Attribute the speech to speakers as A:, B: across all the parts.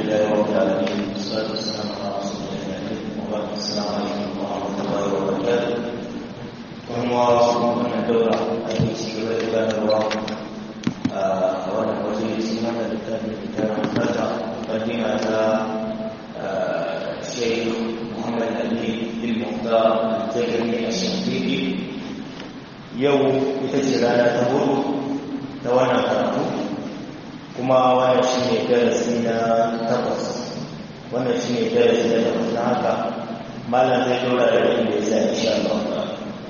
A: لله رب العالمين والصلاة والسلام على رسول الله وبعد السلام عليكم ورحمة الله وبركاته وهم واصلون من الدورة التي سيولد بان الله وانا وزير سيمان الكتاب الكتاب الفتح مقدمة الشيخ محمد أبي المختار التجري الشنقيطي يوم بتجري تمر توانا karatu kuma wannan shi ne darasi na takwas wannan shi ne darasi na takwas na haka malam zai dora da wani da ya insha Allah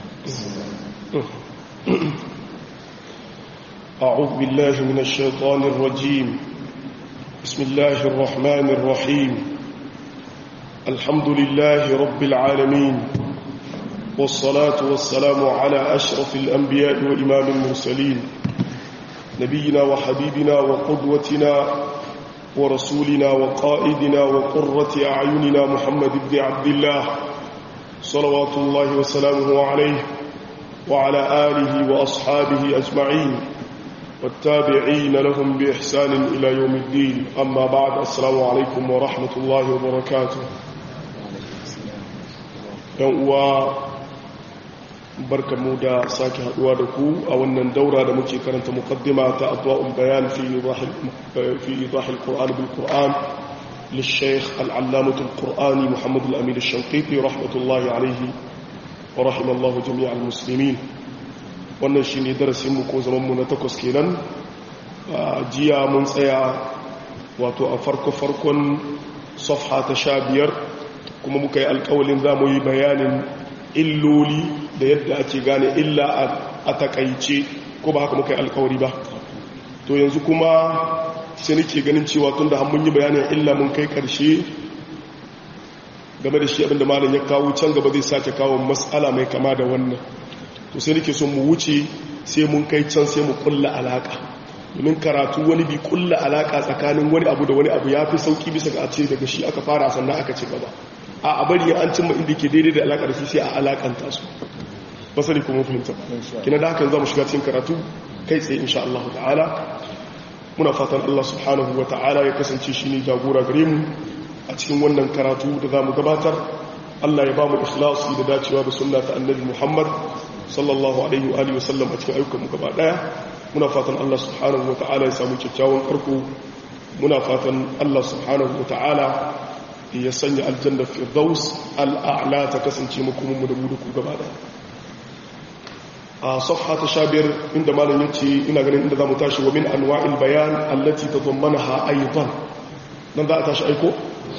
B: أعوذ بالله من الشيطان الرجيم بسم الله الرحمن الرحيم الحمد لله رب العالمين والصلاة والسلام على أشرف الأنبياء وإمام المرسلين نبينا وحبيبنا وقدوتنا ورسولنا وقائدنا وقرة أعيننا محمد بن عبد الله صلوات الله وسلامه عليه وعلى آله وأصحابه أجمعين والتابعين لهم بإحسان إلى يوم الدين أما بعد السلام عليكم ورحمة الله وبركاته يوم barka mu da sake haduwa da ku a wannan daura da muke karanta muqaddima ta adwa'ul bayan fi fi idah al-Qur'an bil Qur'an للشيخ العلامة القرآني محمد الأمين الشنقيطي رحمة الله عليه ورحم الله جميع المسلمين wannan shi ne darasinmu ko zamanmu na takwas kenan jiya mun tsaya wato a farko-farkon safha ta sha biyar kuma muka yi alkawalin za mu yi bayanin illoli da yadda ake gane illa a takaice ko ba haka muka yi alkawari ba to yanzu kuma sai nake ganin cewa tun da mun yi bayanin illa mun kai karshe game da shi abinda malam ya kawo can gaba zai sake kawo matsala mai kama da wannan to sai nake son mu wuce sai mun kai can sai mu kulla alaka domin karatu wani bi kulla alaka tsakanin wani abu da wani abu ya fi sauki bisa ga a ce daga shi aka fara sannan aka ci gaba a bari an cimma inda ke daidai da alaƙar shi sai a alaƙanta su ba sani kuma fahimta kina da hakan za mu shiga cikin karatu kai tsaye insha Allah ta'ala muna fatan Allah subhanahu wa ta'ala ya kasance shi ne jagora gare mu a cikin wannan karatu da za mu gabatar Allah ya ba mu ikhlasi da dacewa da sunna ta annabi Muhammad sallallahu alaihi wa alihi wasallam a cikin ayyukan mu gaba daya muna fatan Allah subhanahu wa ta'ala ya samu kyakkyawan karko muna fatan Allah subhanahu wa ta'ala ya sanya aljanna firdaus al'a'la ta kasance makomanmu da mu da ku gaba da a safha ta shabiyar inda malam yace ina ganin inda zamu tashi wa min anwa'il bayan allati tadammanaha aidan nan za a tashi aiko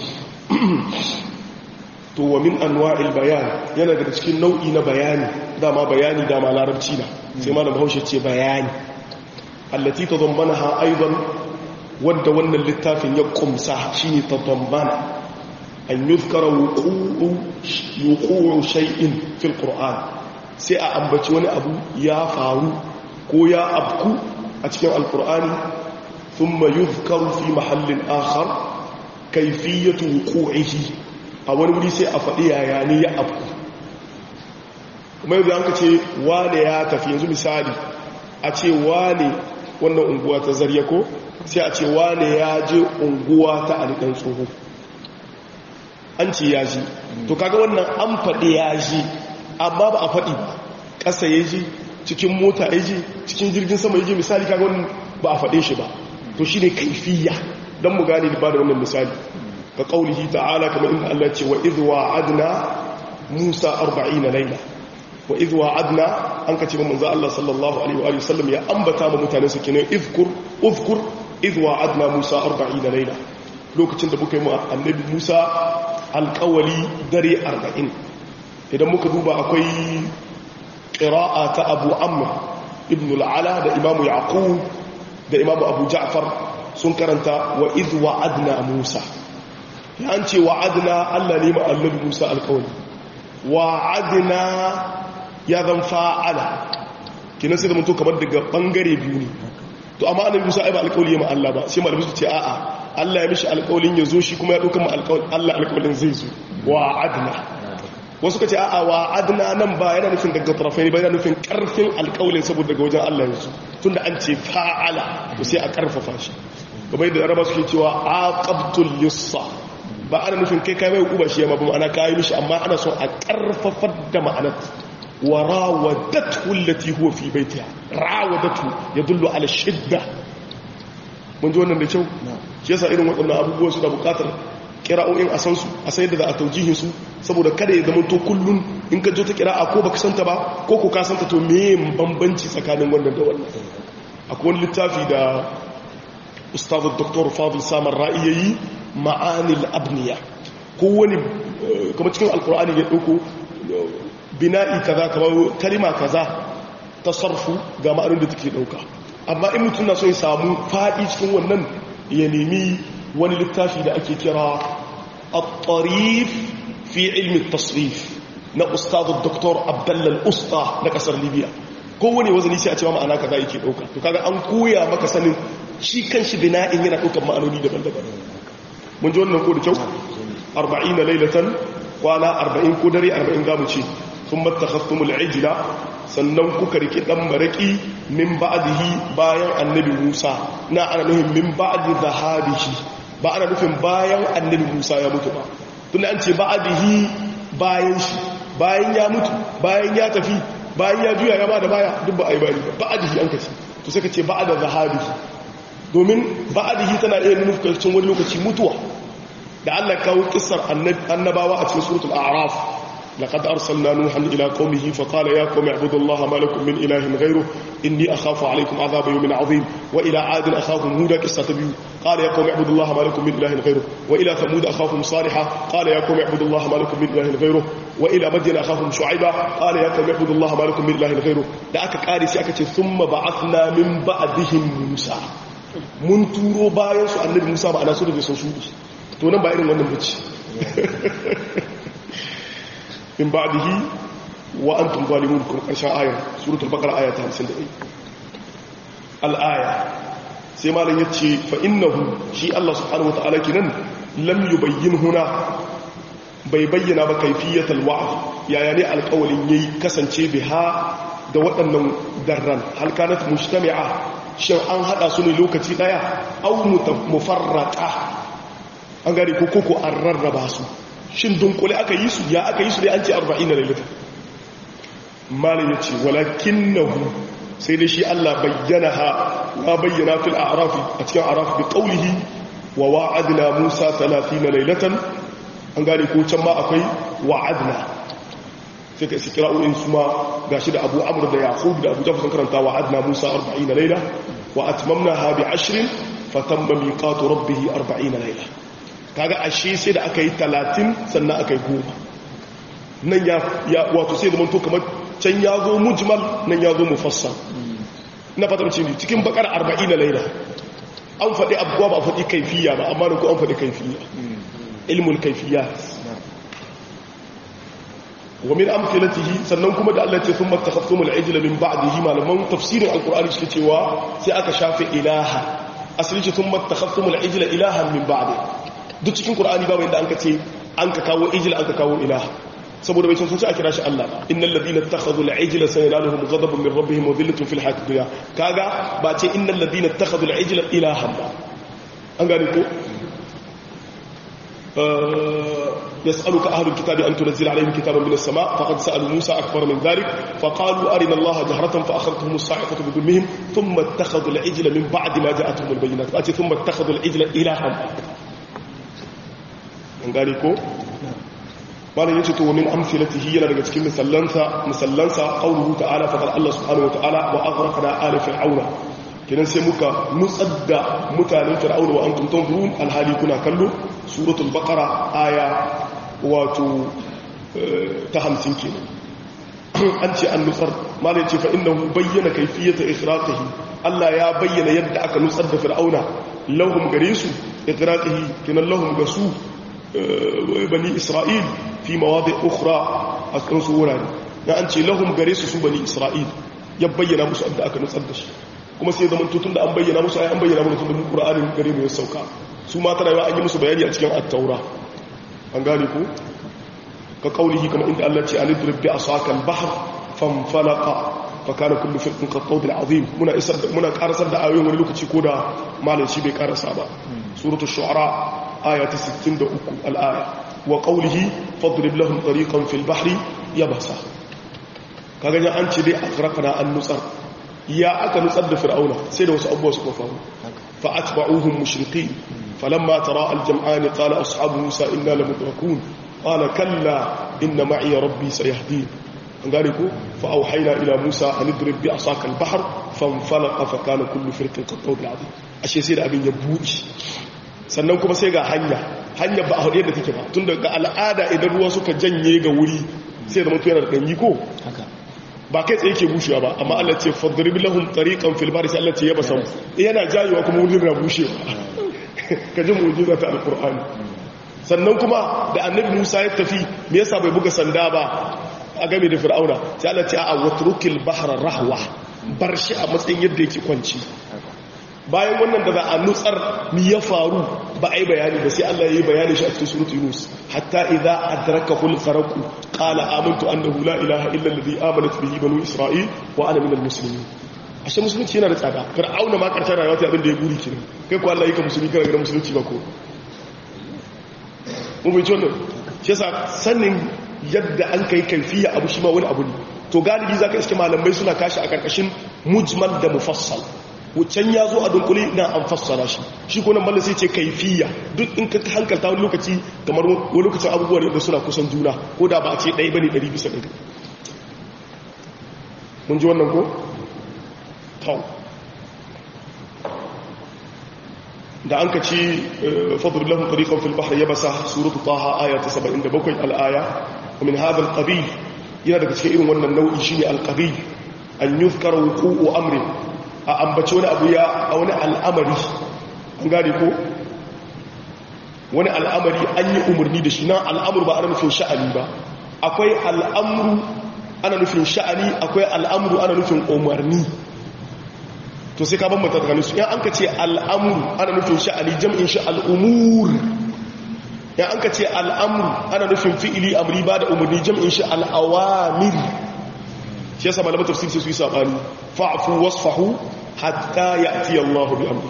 B: to wa min anwa'il bayan yana daga cikin nau'i na bayani dama bayani dama larabci na sai malam Bahaushe ce bayani allati tadammanaha aidan wanda wannan littafin ya kumsa shine tadammana an yuzkara wuqu'u shay'in fil qur'an sai a ambaci wani abu ya faru ko ya abku a cikin alqur'ani thumma yuzkaru fi mahallin akhar kayfiyatu wuqu'ihi a wani wuri sai a faɗi yaya ne ya abku kuma yanzu an ka ce wane ya tafi yanzu misali a ce wane wannan unguwa ta zarya ko sai a ce wane ya je unguwa ta alikan tsoho an ce ya ji to kaga wannan an faɗi ya ji amma ba a faɗi ba ƙasa ya ji cikin mota ya ji cikin jirgin sama ya ji misali kaga wannan ba a faɗe shi ba to shi ne kaifiya don mu gane da ba da wannan misali ka ƙaunihi ta'ala kamar inda Allah ce wa idwa adna musa arba'in na laila wa idwa adna an ka ce manzo Allah sallallahu alaihi wa sallam ya ambata ma mutane su kenan izkur uzkur idwa adna musa arba'in na laila lokacin da muka yi mu annabi musa alkawali dare arba'in idan muka duba akwai ƙira'a ta abu amma ibn al'ala da imamu yaqub da imamu abu ja'far sun karanta wa iz wa'adna musa ya an ce wa'adna allah ne ma'allabi musa alkawali wa'adna ya zan fa'ala kinan sai da mutu kamar daga bangare biyu ne to amma annabi musa ai ba alkawali ya ma'alla ba sai malamin su ce a'a Allah ya mishi alƙawalin ya zo shi kuma ya ɗauka Allah alƙawalin zai zo wa adna wasu ka ce a'a wa adna nan ba yana nufin daga tarafai ba yana nufin ƙarfin alƙawalin saboda daga wajen Allah ya zo tun da an ce fa'ala to sai a ƙarfafa shi kamar yadda araba suke cewa aqabtul lissa ba ana nufin kai kai mai uba shi ma ba ma'ana kai mishi amma ana son a karfafar da ma'anar wa rawadatu allati huwa fi baitiha rawadatu yadullu ala shidda mun ji wannan da kyau shi yasa irin waɗannan abubuwan su da buƙatar kira'o'in a san su a sai da za a taujihin su saboda kada ya zama to kullun in ka jo ta kira'a ko baka santa ba ko ko ka santa to me bambanci tsakanin wannan da wannan akwai wani littafi da ustazu dr fadil samar ra'i yayi ma'anil abniya ko wani kuma cikin alkur'ani ya dauko bina'i kaza kamar kalima kaza tasarfu ga ma'anin da take dauka amma in mutum na so ya samu fadi cikin wannan ya nemi wani littafi da ake kira at-tarif fi ilmi at-tasrif na ustazu dr abdallal usta na kasar libya kowane wazani sai a cewa ma'ana kaza yake dauka to kaga an koya maka sanin shi kanshi bina'in yana daukar ma'anoni daban-daban mun ji wannan ko da kyau 40 lailatan kwana 40 ko dare 40 zamu ce sun mattakhastumul ijla sannan kuka rike dan maraki min ba'dihi bayan annabi Musa na ana nufin min ba'di zahabihi ba ana nufin bayan annabi Musa ya mutu ba tunda an ce ba'dihi bayan shi bayan ya mutu bayan ya tafi bayan ya juya ya ba da baya duk ba a yi bari ba ba'adihi an kace to sai ka ce ba'ada zahabihi domin ba'adihi tana iya nuna cikin wani lokaci mutuwa da Allah kawo kissar annabawa a cikin suratul a'raf laqad arsalna nuhan ila qaumihi fa qala ya qaumi ibudullaha ma lakum min ilahin ghayru inni akhafu alaykum adhaba yawmin adhim wa ila adin akhahum huda qissatu biyu qala ya qaumi ibudullaha ma lakum min ilahin ghayru wa ila thamud akhahum salihah qala ya qaumi ibudullaha ma lakum min ilahin ghayru wa ila madyan akhahum shu'aiba qala ya qaumi ibudullaha ma lakum min ilahin ghayru da aka kare sai aka ce thumma ba'athna min ba'dihim musa mun turo bayan su annabi musa ba ana so da sun shudi to nan ba irin wannan bace in ba'dihi wa antum zalimun kun karshen ayar suratul baqara aya ta 51 al-aya sai malam yace fa innahu shi Allah subhanahu wataala kinan lam yubayyin huna bai bayyana ba kaifiyatul wa'd yaya ne alƙawalin yayi kasance biha da waɗannan darran hal kanat mujtami'a shin an hada su ne lokaci daya aw mufarraqa an gari ko koko an rarraba su shin dunkule aka yi su ya aka yi su dai an ce 40 lailata malin yace walakinahu sai dai shi Allah bayyana ha ya bayyana fil a'raf a cikin a'raf bi qawlihi wa wa'adna Musa 30 lailatan an gane ko can ma akwai wa'adna sai ka isi kira'o'in su ma gashi da Abu Amr da Yaqub da Abu Jafar sun karanta wa'adna Musa 40 laila wa atmamnaha bi 20 fatamma miqatu rabbih 40 laila kaga ashe sai da aka yi 30 sannan aka yi goma nan ya wato sai da manto kamar can ya zo mujmal nan ya zo mufassal na fatar ce cikin bakar 40 laila an faɗi abuwa ba faɗi kaifiya ba amma da ku an faɗi kaifiya ilmul kaifiya wa min amthilatihi sannan kuma da Allah ya ce sun mattakhaftum al-ijla min ba'dihi malaman tafsirin alqur'ani suke cewa sai aka shafe ilaha asali ce sun mattakhaftum al-ijla ilahan min ba'di duk cikin qur'ani babu inda an ka ce an ka kawo ijla an ka kawo ilaha saboda bai sun ce a kira shi Allah ba innal ladina ittakhadhu al-ijla sayanaluhum ghadabun min rabbihim wa dhillatun fil hayatid dunya kaga ba ce innal ladina ittakhadhu al-ijla ilahan ba an gane ko يسألك أهل الكتاب أن تنزل عليهم كتابا من السماء فقد سألوا موسى أكبر من ذلك فقالوا أرنا الله جهرة فأخذتهم الصاعقة بظلمهم ثم اتخذوا العجل من بعد ما جاءتهم البينات فأتي ثم اتخذوا العجل إلها an gane ko malam yace to min amsalatihi yana daga cikin misallansa misallansa qauluhu ta'ala fa Allah subhanahu wa ta'ala wa aghraqna ala fir'auna kenan sai muka nutsar da mutanen fir'auna wa antum tanzurun alhali kuna kallo suratul baqara aya wato ta 50 kenan an ce an nutsar malam yace fa innahu bayyana kayfiyata ikhraqihi Allah ya bayyana yadda aka nutsar da fir'auna lahum gare su ikhraqihi kenan lahum gasu bani isra'il fi mawadi ukhra a cikin su wurare ya an ce lahum gare su su bani isra'il ya bayyana musu abda aka nutsar da shi kuma sai zaman tutun da an bayyana musu ai an bayyana musu da qur'anin gare mu ya sauka su ma tana an yi musu bayani a cikin at-taura an gane ko ka kaulihi kamar inda Allah ce alidrib bi asaka al-bahr fanfalaqa fa kana kullu firqin qattawd azim muna isar muna karasar da ayoyin wani lokaci ko da malam shi bai karasa ba suratul shu'ara aya ta 63 al-aya wa qawlihi fadrib lahum tariqan fil bahri yabasa kaga ya an ce dai akhraqna an nutsar ya aka nutsar da fir'auna sai da wasu abubuwa suka faru fa atba'uhum mushriqin falamma tara al-jam'an qala ashabu musa inna lamudrakun qala kalla inna ma'i rabbi sayahdin an gane ko fa auhayna ila musa an idrib bi asaka al-bahr fanfalaqa fa kana kullu firqin qattawd al-azim ashe sai da abin ya buci sannan kuma sai ga hanya hanya ba a hudu yadda take ba tun daga al'ada idan ruwa suka janye ga wuri sai da mutu yana da ɗanyi ko ba kai tsaye ke bushewa ba amma Allah ce fadrib lahum tariqan fil bahri sai Allah ce yaba sam yana jayewa kuma wurin na bushewa kaje mu'jiza ta alqur'ani sannan kuma da annabi Musa ya tafi me yasa bai buga sanda ba a game da fir'auna sai Allah ce a watrukil bahra rahwa bar shi a matsayin yadda yake kwanci bayan wannan da za a nutsar mi ya faru ba a yi bayani ba sai Allah ya yi bayani shi a cikin surutu Yunus hatta idza adrakahu al-gharq qala amantu annahu la ilaha illa alladhi amanat bihi banu isra'il wa ana minal muslimin ashe musulunci yana da tsada fir'auna ma karshen rayuwa ta abin da ya guri kenan kai ko Allah yi ka musulmi kana ga musulunci ba ko mun bai wannan shi yasa sanin yadda an kai kaifiya abu shi ma wani abu ne to galibi zaka iske malamai suna kashi a karkashin mujmal da mufassal wuccan ya zo a dunkule na an fassara shi shi ko nan mallan sai ce kaifiya duk in ka hankalta wani lokaci kamar wani lokacin abubuwa ne da suna kusan juna ko da ba a ce ɗaya bane ɗari bisa ɗari mun ji wannan ko? tau da an ka ci fadar lahun tariƙon fil bahar ya basa suratu taha aya ta 77 al'aya min hadha al-qabil yana daga cikin irin wannan nau'i shine al-qabil an yuzkara wuqu'u amrin a ambaci wani abu ya a wani al'amari an gane ko wani al'amari an yi umarni da shi na al'amur ba ana nufin sha'ani ba akwai al'amuru ana nufin sha'ani akwai al'amuru ana nufin umarni to sai ka bambanta tsakanin su yan an ka ce al'amuru ana nufin sha'ani jam'in shi al'umur yan an ka ce al'amuru ana nufin fi'ili amri ba da umarni jam'in shi al'awamir shi yasa malaman tafsir sai su yi sabani fa'fu wasfahu hatta ya'ti Allahu bi amri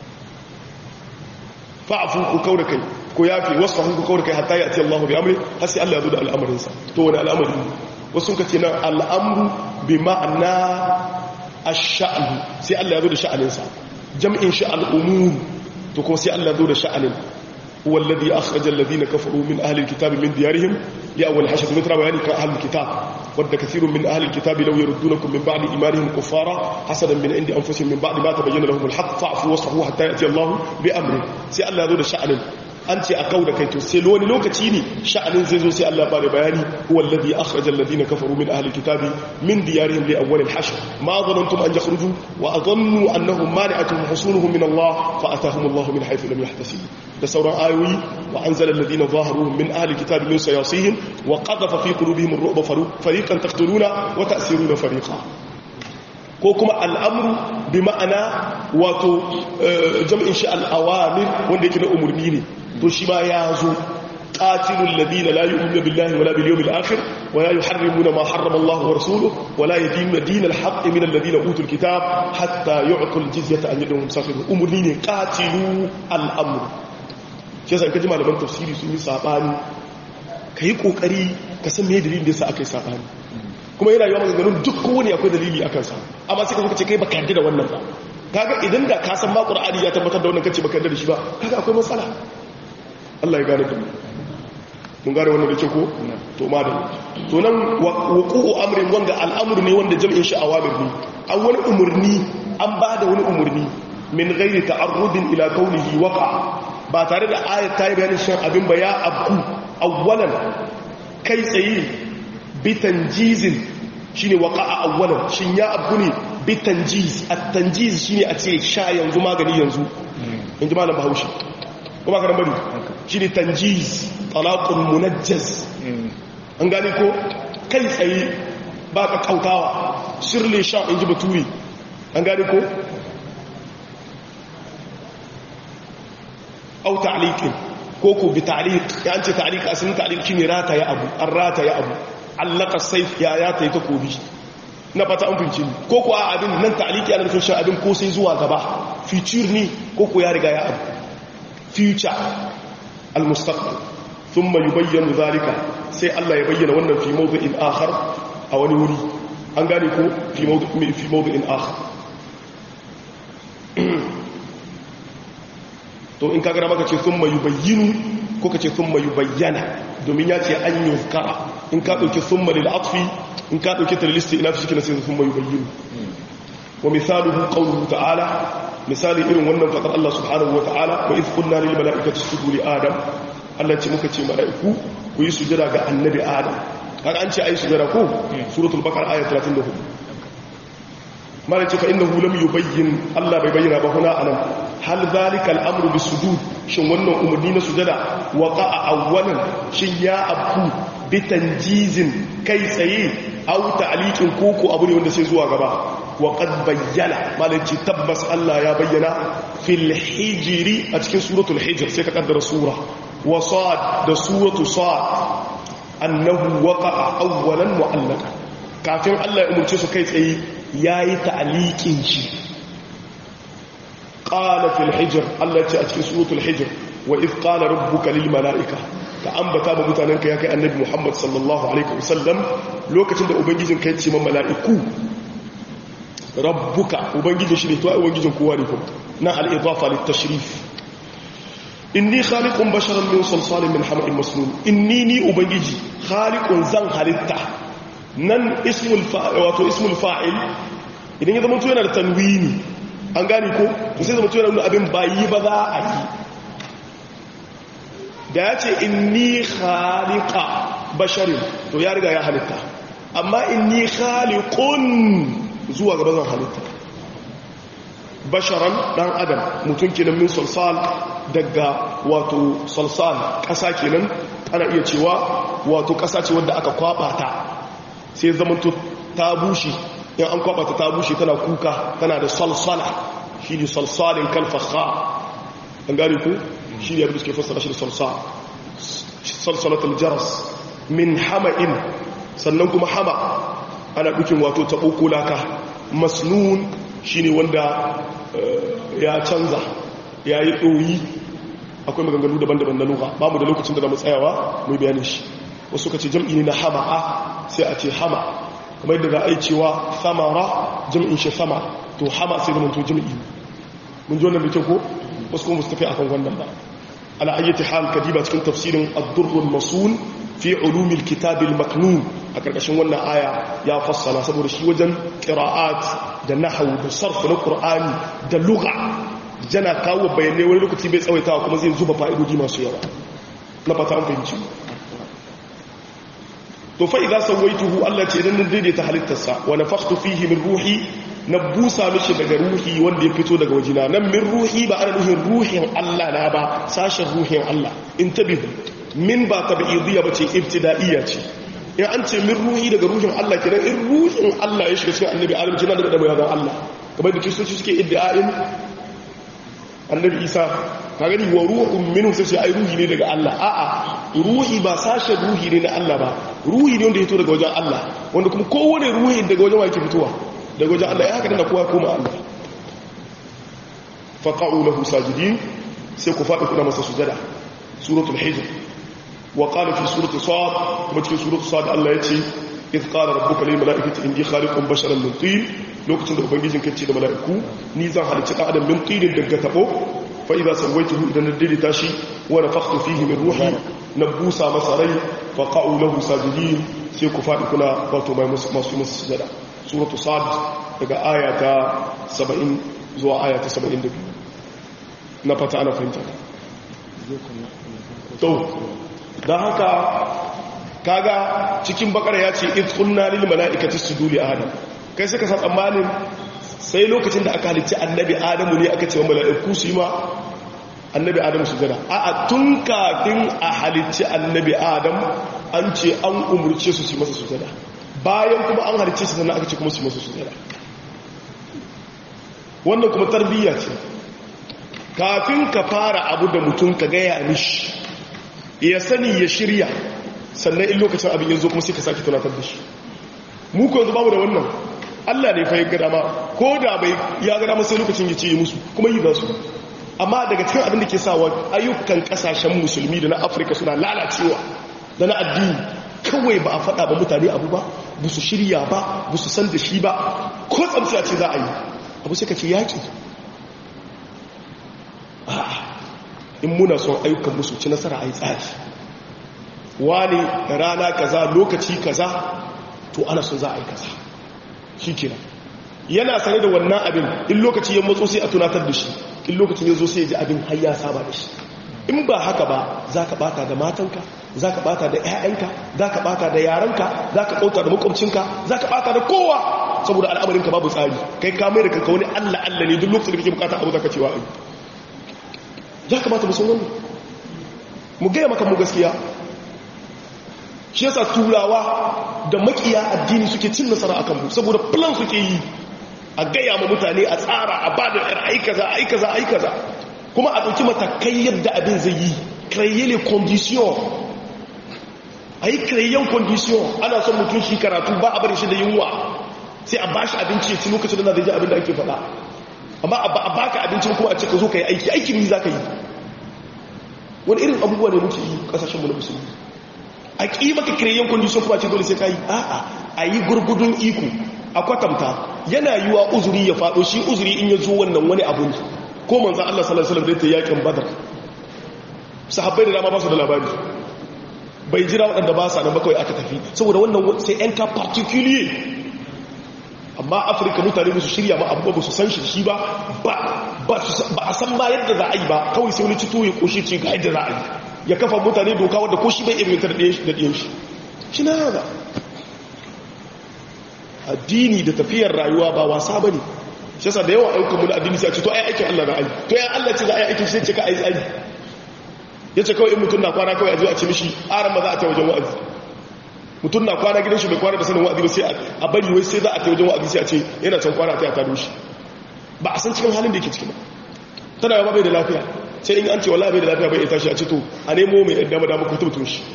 B: fa'fu ku kaura kai ko yafi wasfahu ku kaura kai hatta ya'ti Allahu bi amri har sai Allah ya zo da al'amarin sa to wani al'amari wasu sun kace nan al'amru bi ma'ana ash-sha'n sai Allah ya zo da sha'anin sa jam'in shi al'umur to kuma sai Allah ya zo da sha'anin هو الذي أخرج الذين كفروا من أهل الكتاب من ديارهم لأول حشد مثل بيان أهل الكتاب ود كثير من أهل الكتاب لو يردونكم من بعد إيمانهم كفارا حسدا من عند أنفسهم من بعد ما تبين لهم الحق فاعفوا واصفحوا حتى يأتي الله بأمره سي الله ذو شأن أنت أكود كي تسلوني لو كتيني شأن زيزو سي الله بار بياني هو الذي أخرج الذين كفروا من أهل الكتاب من ديارهم لأول الحشر ما ظننتم أن يخرجوا وأظنوا أنهم مانعتهم حصونهم من الله فأتاهم الله من حيث لم يحتسبوا da sauran ayoyi wa anzala alladhina zaharuhum min ahli kitabi min sayasihim wa qadhafa fi qulubihim ar-ru'ba fariqan taqtuluna wa ta'siruna fariqa ko kuma al'amru bi ma'ana wato jam'in shi al-awamir wanda yake da umurni ne to shi ma ya zo qatilul ladina la yu'minuna billahi wala bil yawmil akhir ولا يحرمون ما حرم الله ورسوله ولا يدين دين الحق من الذين اوتوا الكتاب حتى يعطوا الجزيه عن يد وهم صاغرون امرني قاتلوا الامر shi yasa kaji malaman tafsiri sun yi sabani kai kokari ka san me dalilin da yasa aka yi sabani kuma yana yawan maganganun duk kowane akwai dalili akan sa amma sai ka zo ce kai baka yarda da wannan ba kaga idan da ka san ma qur'ani ya tabbatar da wannan kace baka yarda da shi ba kaga akwai matsala Allah ya gane da mu mun gane wannan da ke ko to ma da to nan wuqu'u amrin wanda al'amru ne wanda jam'in shi awamir ne an wani umurni an ba da wani umurni min ghairi ta'arrudin ila qawlihi waqa ba tare da ayat ta yi bayanin shan abin ba ya abku awwalan kai tsaye bitan jizin shi ne waka a awwalan shi ya abku ne bitan jiz a tanjiz shi ne a ce sha yanzu magani yanzu in ji malam bahaushe kuma ka bari shi ne tanjiz talakun munajjaz an gane ko kai tsaye ba ka kautawa shirle sha in ji baturi an gane ko au ta'liqin ko ko bi ta'liq ya ce ta'liq asalin ta'liq shine rata ya abu an rata ya abu allaka sayf ya ya tayi takobi na fata an finci ko kuwa abin nan ta'aliki ana nufin shan abin ko sai zuwa gaba future ne ko ko ya riga ya abu future al-mustaqbal thumma yubayyanu zalika sai Allah ya bayyana wannan fi mawdu'in akhar a wani wuri an gane ko fi mawdu'in fi mawdu'in akhar to in kaga maka ce thumma yubayyinu ko kace thumma yubayyana domin ya ce an yuzkara in ka dauki thumma lil atfi in ka dauki ta listi ina fi sai thumma yubayyinu wa misaluhu qawluhu ta'ala misali irin wannan fadar Allah subhanahu wa ta'ala wa idh qulna lil mala'ikati isjudu li adam Allah ce muka ce mala'iku ku yi sujada ga annabi adam har an ce ayi sujada ko suratul baqara ayat 34 malaci fa innahu lam yubayyin Allah bai bayyana ba huna anan hal zalika al-amru bis-sujud shin wannan umarni na sujada waqa'a awwalan shin ya abku bi tanjizin kai tsaye aw ta'liqin koko abu ne wanda sai zuwa gaba wa qad bayyana malaci tabbas Allah ya bayyana fil hijri a cikin suratul hijr sai ka kaddara sura wa sad da suratu sad annahu waqa'a awwalan mu'allaka kafin Allah ya umurce su kai tsaye yayi ta'liqin shi qala fil hijr Allah ya ce a cikin suratul hijr wa id qala rabbuka lil malaika ka ambata ba mutanenka ya kai annabi Muhammad sallallahu alaihi wasallam lokacin da ubangijin ka ya ce ma mala'iku rabbuka ubangijin shi ne to ai ubangijin kowa ne kuma na al-idafa lit tashrif inni khaliqun basharan min salsalin min hama'in masnun inni ni ubangiji khaliqun zan halitta nan ismul fa'il wato ismul fa'il idan ya zama to yana da tanwini an gane ko to sai zama to yana nuna abin bayi ba za a yi da ya ce inni khaliqa basharin to ya riga ya halitta amma inni khaliqun zuwa gaba zan halitta basharan dan adam mutum kenan min salsal daga wato salsal ƙasa kenan ana iya cewa wato ƙasa ce wadda aka kwaba ta sai zamanto ta bushe in an kwaba ta ta bushe tana kuka tana da salsala shi ne salsalin kalfaha an gane ku shi ne abin da suke fassara shi da salsal salsalatul jaras min hama'in sannan kuma hama ana dukin wato taɓo ko laka masnun shi ne wanda ya canza ya yi ɗoyi akwai maganganu daban-daban na luga ba mu da lokacin da na tsayawa mai bayanin shi wasu ka ce jam'i ne na hama'a sai a ce hama kamar yadda za a yi cewa samara jam'in shi sama to hama sai zama to jam'i mun ji wannan da kyau ko wasu kuma mustafi akan wannan ba ala ayyati hal kadiba cikin tafsirin ad-durrul masun fi ulumil kitabil maknun a karkashin wannan aya ya fassala saboda shi wajen qira'at da nahwu da sarf na qur'ani da lugha jana kawo bayanai wani lokaci bai tsawaitawa kuma zai zuba fa'idodi masu yawa na fata an fahimci to fa idza sawaituhu Allah ce idan daidaita halittarsa wa nafakhtu fihi min ruhi na busa mishi daga ruhi wanda ya fito daga wajina nan min ruhi ba ana nufin ruhin Allah na ba sashen ruhin Allah in tabihu min ba tabi'idiyya ba ce ibtida'iyya ce in an ce min ruhi daga ruhin Allah kenan in ruhin Allah ya shiga cikin annabi Adam kina daga daga yaban Allah kamar da kristoci suke iddia'in annabi Isa ka gani wa ruhun minhu sai ce ai ruhi ne daga Allah a'a ruhi ba sashen ruhi ne na Allah ba ruhi ne wanda ya fito daga wajen Allah wanda kuma kowane ruhi daga wajen wa yake fitowa daga wajen Allah ya haka dana kowa koma Allah faqa'u lahu sajidin sai ku faɗi kuna masa sujada suratul hijr wa qala fi surati sad kuma cikin suratul sad Allah ya ce idh qala rabbuka lil mala'ikati inni khaliqun basharan min tin lokacin da ubangijin ka ce da mala'iku ni zan halicci dan adam min tinin daga tabo fa idza sawaituhu idan nadilita shi wa nafakhtu fihi min ruhi nabusa masa rai faqa'u lahu sajidin sai ku faɗi kuna wato mai masu masu sujada suratu sad daga aya ta 70 zuwa aya ta 72 na fata ana fahimta to don haka kaga cikin bakara ya ce iz kunna lil mala'ikati sujudu li adam kai suka san tsammanin sai lokacin da aka halicci annabi adamu ne aka ce wa mala'iku su yi ma annabi adamu sujada a'a tun kafin a halicci annabi adam an ce an umurce su su masa sujada bayan kuma an halicce su sannan aka ce kuma su masa sujada wannan kuma tarbiyya ce kafin ka fara abu da mutum ka gaya mishi ya sani ya shirya sannan in lokacin abin yanzu kuma sai ka sake tunatar da shi mu ko yanzu babu da wannan Allah ne fa ya ga dama ko da bai ya ga dama sai lokacin ya ce yi musu kuma yi za su amma daga cikin abin da ke sawa ayyukan kasashen musulmi da na afirka suna lalacewa da na addini kawai ba a faɗa ba mutane abu ba ba su shirya ba ba su san da shi ba ko tsamsiya ce za a yi abu sai ka ce yaƙi in muna son ayyukan musu ci nasara a yi tsari wani rana kaza lokaci kaza to ana son za a yi kaza shi kenan yana sane da wannan abin in lokaci ya matso sai a tunatar da shi in lokacin ya zo sai ya ji abin har ya saba da shi in ba haka ba za ka bata da matanka za ka bata da 'ya'yanka za ka bata da yaranka za ka ɓauta da makwabcinka za ka bata da kowa saboda al'amarinka babu tsari kai kamar da kanka wani allah allah ne duk lokacin da kake bukata abu za ka cewa ai ya kamata musan wannan mu gaya maka mu gaskiya shi yasa turawa da makiya addini suke cin nasara akan mu saboda plan suke yi a gaya ma mutane a tsara a ba da aikaza aikaza aikaza kuma a ɗauki matakai yadda abin zai yi créer les conditions a yi créer condition ana son mutum shi karatu ba a bari shi da yunwa sai a bashi abinci ya ci lokacin da zai ji abin da ake faɗa amma a baka abincin kuma a ce ka zo ka yi aiki aikin ni za ka yi wani irin abubuwa ne muke yi ƙasashenmu na musulmi a ƙi maka créer condition kuma ce dole sai ka yi a'a a yi gurgudun iko a kwatanta yana yiwa uzuri ya faɗo shi uzuri in ya zo wannan wani abu ne ko manzan Allah sallallahu alaihi wasallam da ta yakin badar sahabbai da dama ba su da labari bai jira waɗanda ba sa nan ba kawai aka tafi saboda wannan sai yan ka particulier amma afirka mutane ba su shirya ma abubuwa ba su san shi shi ba ba a san ba yadda za a yi ba kawai sai wani cito ya koshe ce ga yadda za a yi ya kafa mutane doka wadda ko shi bai irinta da ɗiyan shi shi na yana addini da tafiyar rayuwa ba wasa ba ne shi yasa da yawa ayyukan mu na addini sai a ce to ai aikin Allah na ai to ya Allah ce za a yi aikin sai ce ka ai ai yace kawai in mutum na kwana kawai a zo a ce mishi aran ma za a ta wajen wa'azi mutum na kwana gidan shi bai kwana da sanin wa'azi ba sai a bari wai sai za a ta wajen wa'azi sai a ce yana can kwana ta ta doshi ba a san cikin halin da yake ciki ba tana yawa bai da lafiya sai in an ce wallahi bai da lafiya bai ya tashi a ce to a nemo mai dama dama ku tabbatun shi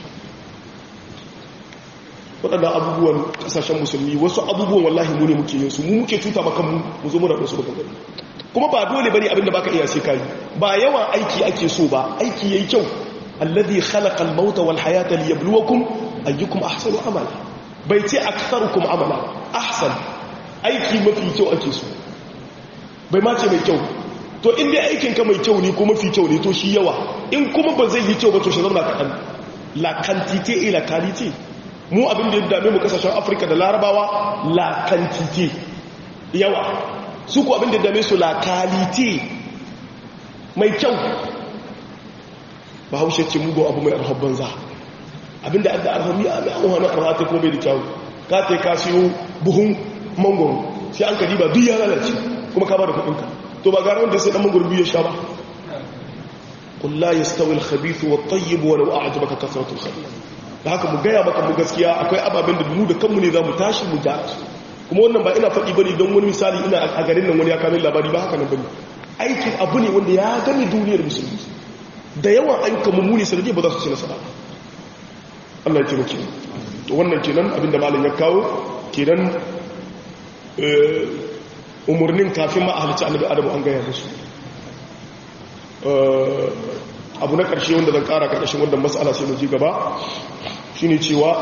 B: waɗannan abubuwan ƙasashen musulmi wasu abubuwan wallahi mu ne muke yin su mu muke cuta maka mu mu zo muna ɗansu da gani kuma ba dole bane abinda baka iya sai kai ba yawan aiki ake so ba aiki yayi kyau alladhi khalaqa al-mauta wal hayata liyabluwakum ayyukum ahsanu amala bai ce aktharukum amala ahsan aiki mafi kyau ake so bai ma ce mai kyau to in dai aikin ka mai kyau ne ko mafi kyau ne to shi yawa in kuma ba zai yi kyau ba to shi zama kaɗan la quantité et la qualité mu abin da ya dame mu kasashen afirka da larabawa la quantité yawa su ku abin da ya dame su la qualité mai kyau ba haushe ce mugu abu mai arhab banza abin da adda arhami a mai an wani arhata ko bai da kyau ka ta ka siyo buhun mangoro sai an kadi ba duk ya lalace kuma ka ba da kuɗinka to ba gara wanda sai dan mangoro biyu ya sha ba قل لا يستوي الخبيث والطيب ولو أعجبك كثرة الخبيث da haka mu gaya maka mu gaskiya akwai ababen da mu da kanmu ne za mu tashi mu gyara su kuma wannan ba ina faɗi bane don wani misali ina a garin nan wani ya kamin labari ba haka nan bane aikin abu ne wanda ya gami duniyar musulmi da yawan ayyukan mu ne sanadi ba za su ci nasara Allah ya taimake to wannan kenan abinda malam ya kawo kenan umurnin kafin ma a halicci annabi adamu an gaya musu abu na ƙarshe wanda zan ƙara ƙarƙashin wannan matsala sai mu ji gaba shine cewa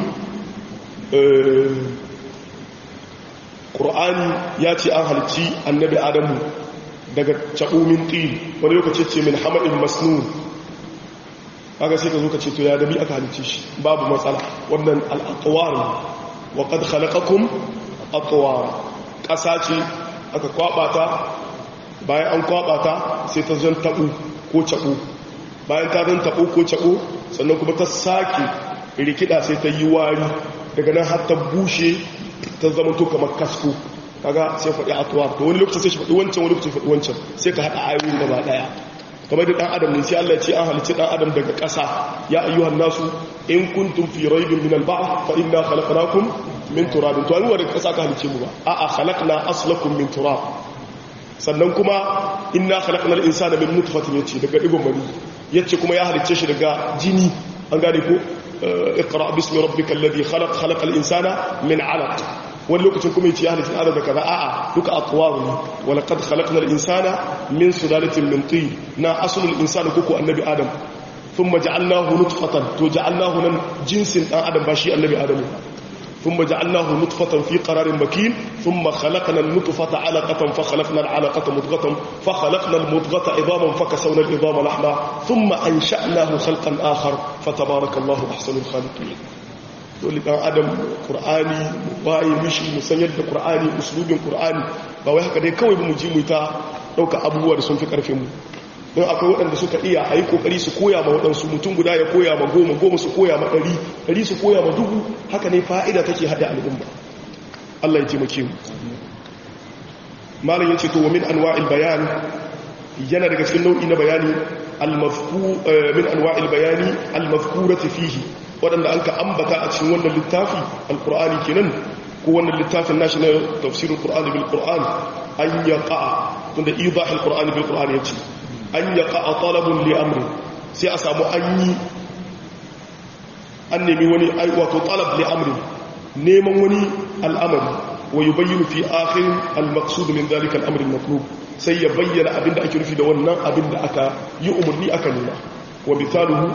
B: ƙur'ani ya ce an halci annabi adamu daga caɓomin ƙil wani lokaci ce min hamadin masnun aka sai ka zo ka ce to ya dabi aka halicci shi babu matsala wannan al'atuwar wa ƙad halakakun atuwar ƙasa ce aka kwaɓata bayan an kwaɓata sai ta zan taɓo ko caɓo bayan ta zan taɓo ko caɓo sannan kuma ta sake rikida sai ta yi wari daga nan har ta bushe ta zama to kamar kasko kaga sai faɗi atuwa to wani lokacin sai shi faɗi wancan wani lokacin faɗi wancan sai ka haɗa ayoyin gaba ɗaya kamar da ɗan adam ne sai Allah ce an halicci ɗan adam daga ƙasa ya ayyuhan nasu in kuntum fi raibin min al-ba'th fa inna khalaqnakum min turabin to ayyuwa daga ƙasa ka halicce mu ba a'a khalaqna aslakum min turab sannan kuma inna khalaqnal insana min nutfatin yace daga digon mani yace kuma ya halicce shi daga jini an gane ko iqra bismi rabbikal ladhi khalaq khalaqal insana min 'alaq wani lokacin kuma yace ya halitta adam da kaza a'a duka aqwaru ne wa laqad khalaqnal insana min sulalatin min tin na aslul insani kuku annabi adam thumma ja'alnahu nutfatan to ja'alnahu nan jinsin dan adam ba shi annabi adam ثم جعلناه نطفة في قرار مكين ثم خلقنا النطفة علقة فخلقنا العلقة مضغة فخلقنا المضغة عظاما فكسونا العظام لحما ثم أنشأناه خلقا آخر فتبارك الله أحسن الخالقين dole dan adam qur'ani waye mishi mu san yadda qur'ani uslubin qur'ani ba wai haka dai kawai mu ji mu ta dauka abubuwa da sun fi karfin mu don akwai waɗanda suka iya a yi ƙoƙari su koya ma waɗansu mutum guda ya koya ma goma goma su koya ma ɗari ɗari su koya ma dubu haka ne fa'ida take haɗa al'umma Allah ya taimake mu malam ya ce to wa min anwa'il bayan yana daga cikin nau'i na bayani min anwa'il bayani al-mafkurati fihi waɗanda an ka ambata a cikin wannan littafi al-qur'ani kenan ko wannan littafin nashi na tafsirul qur'ani bil qur'an an yaqa tunda idahul qur'ani bil qur'ani yace an yaqa talabun li amri sai a samu an yi an nemi wani wato talab li amri neman wani al'amari wa yubayyinu fi akhir al-maqsud min dhalika al-amr al-matlub sai ya bayyana abinda ake nufi da wannan abinda aka yi umarni aka nuna wa mithaluhu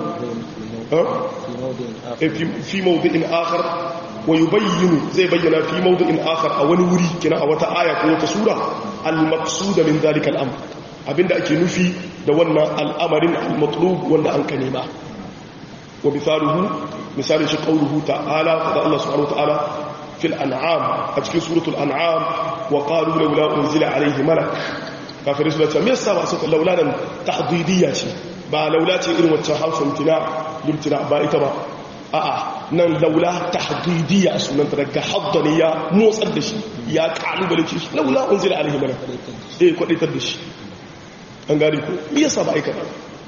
B: fi mawdi'in akhar wa yubayyinu zai bayyana fi mawdi'in akhar a wani wuri kina a wata aya ko wata sura al-maqsud min dhalika al-amr abinda ake nufi da wannan al'amarin al-matlub wanda an ka nema wa misaluhu misalin shi qauluhu ta'ala da Allah subhanahu wa ta'ala fil an'am a cikin suratul an'am wa qalu laula unzila alayhi malak kafirai su ce me yasa ba su laula nan tahdidiyya ce ba laula ce irin wacce harfin tina limtina ba ita ba a'a nan laula tahdidiyya sunan ta daga haddani ya motsar da shi ya kalubale shi laula unzila alayhi malak eh kwadaitar da shi an gari ko me yasa ba aika ba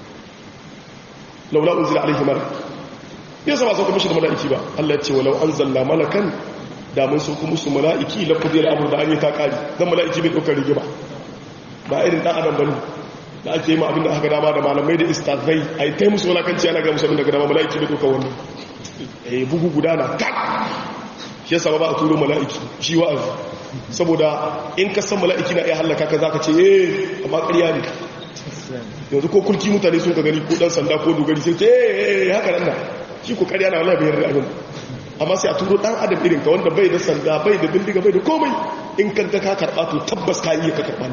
B: laula unzila alayhi malak me yasa ba sauka mishi da mala'iki ba Allah ya ce walau anzalna malakan da mun sauka musu mala'iki la qudira amru da an yi ta kari dan mala'iki bai daukar rigima ba irin dan adam bane da ake yi ma abinda aka dama da malamai da istazai ai tai musu walakanci ana ga musu abinda ga dama mala'iki bai daukar wannan eh bugu gudana tak shi yasa ba a turo mala'iki shi wa'azi saboda in ka san mala'iki na iya hallaka ka zaka ce eh amma ƙarya ne yanzu ko kulki mutane sun ka gani ko dan sanda ko dogari sai ce eh haka nan na shi ko ƙarya na wallahi bayar da abin amma sai a turo dan adam irin ka wanda bai da sanda bai da bindiga bai da komai in kan ka karba to tabbas ka iya ka karba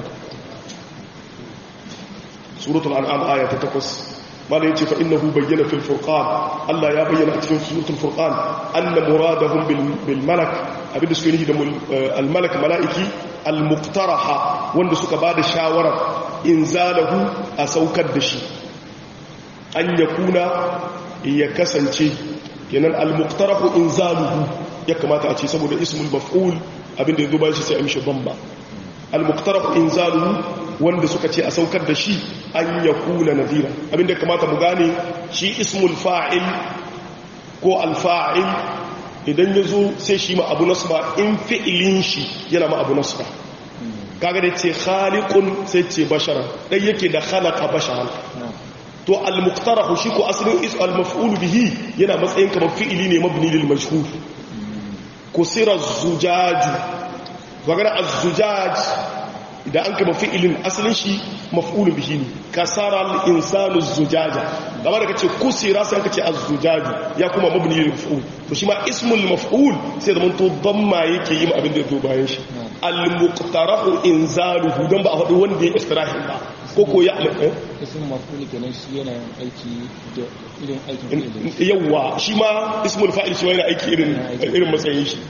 B: suratul an'am aya ta 8 mala yace fa innahu bayyana fil furqan Allah ya bayyana a cikin suratul furqan anna muradahum bil bil malak abinda suke nufi da al malak malaiki al muqtaraha wanda suka bada shawara inzalahu a saukar da shi an yakuna ya kasance kenan al muqtarahu inzaluhu ya kamata a ce saboda ismul maf'ul abinda yazo bayan shi sai a mishi bamba al muqtarahu inzaluhu wanda suka ce a saukar da shi an ya kula nadira abinda kamata mu gane shi ismul fa'il ko alfa'il idan ya zo sai shi ma abu nasba in fi'ilin shi yana ma abu nasba kaga da ce khaliqun sai ce bashara dai yake da khalaqa bashara to al-muqtarahu shi ko asalin is al-maf'ul bihi yana matsayin kamar fi'ili ne mabni lil majhul kusira zujaju kaga az-zujaj idan an kama fi'ilin asalin shi maf'ulu bihi ne kasara al-insanu zujaja kamar da kace kusira sai kace az-zujaju ya kuma mabni lil maf'ul to shi ma ismul maf'ul sai da to damma yake yi abin da ya zo bayan shi al-muqtarahu inzaluhu dan ba a faɗi wanda ya istirahin ba ko ko ya
C: ismul maf'ul kenan shi yana aiki da irin aikin
B: yawa shi ma ismul fa'il shi yana aiki irin irin matsayin shi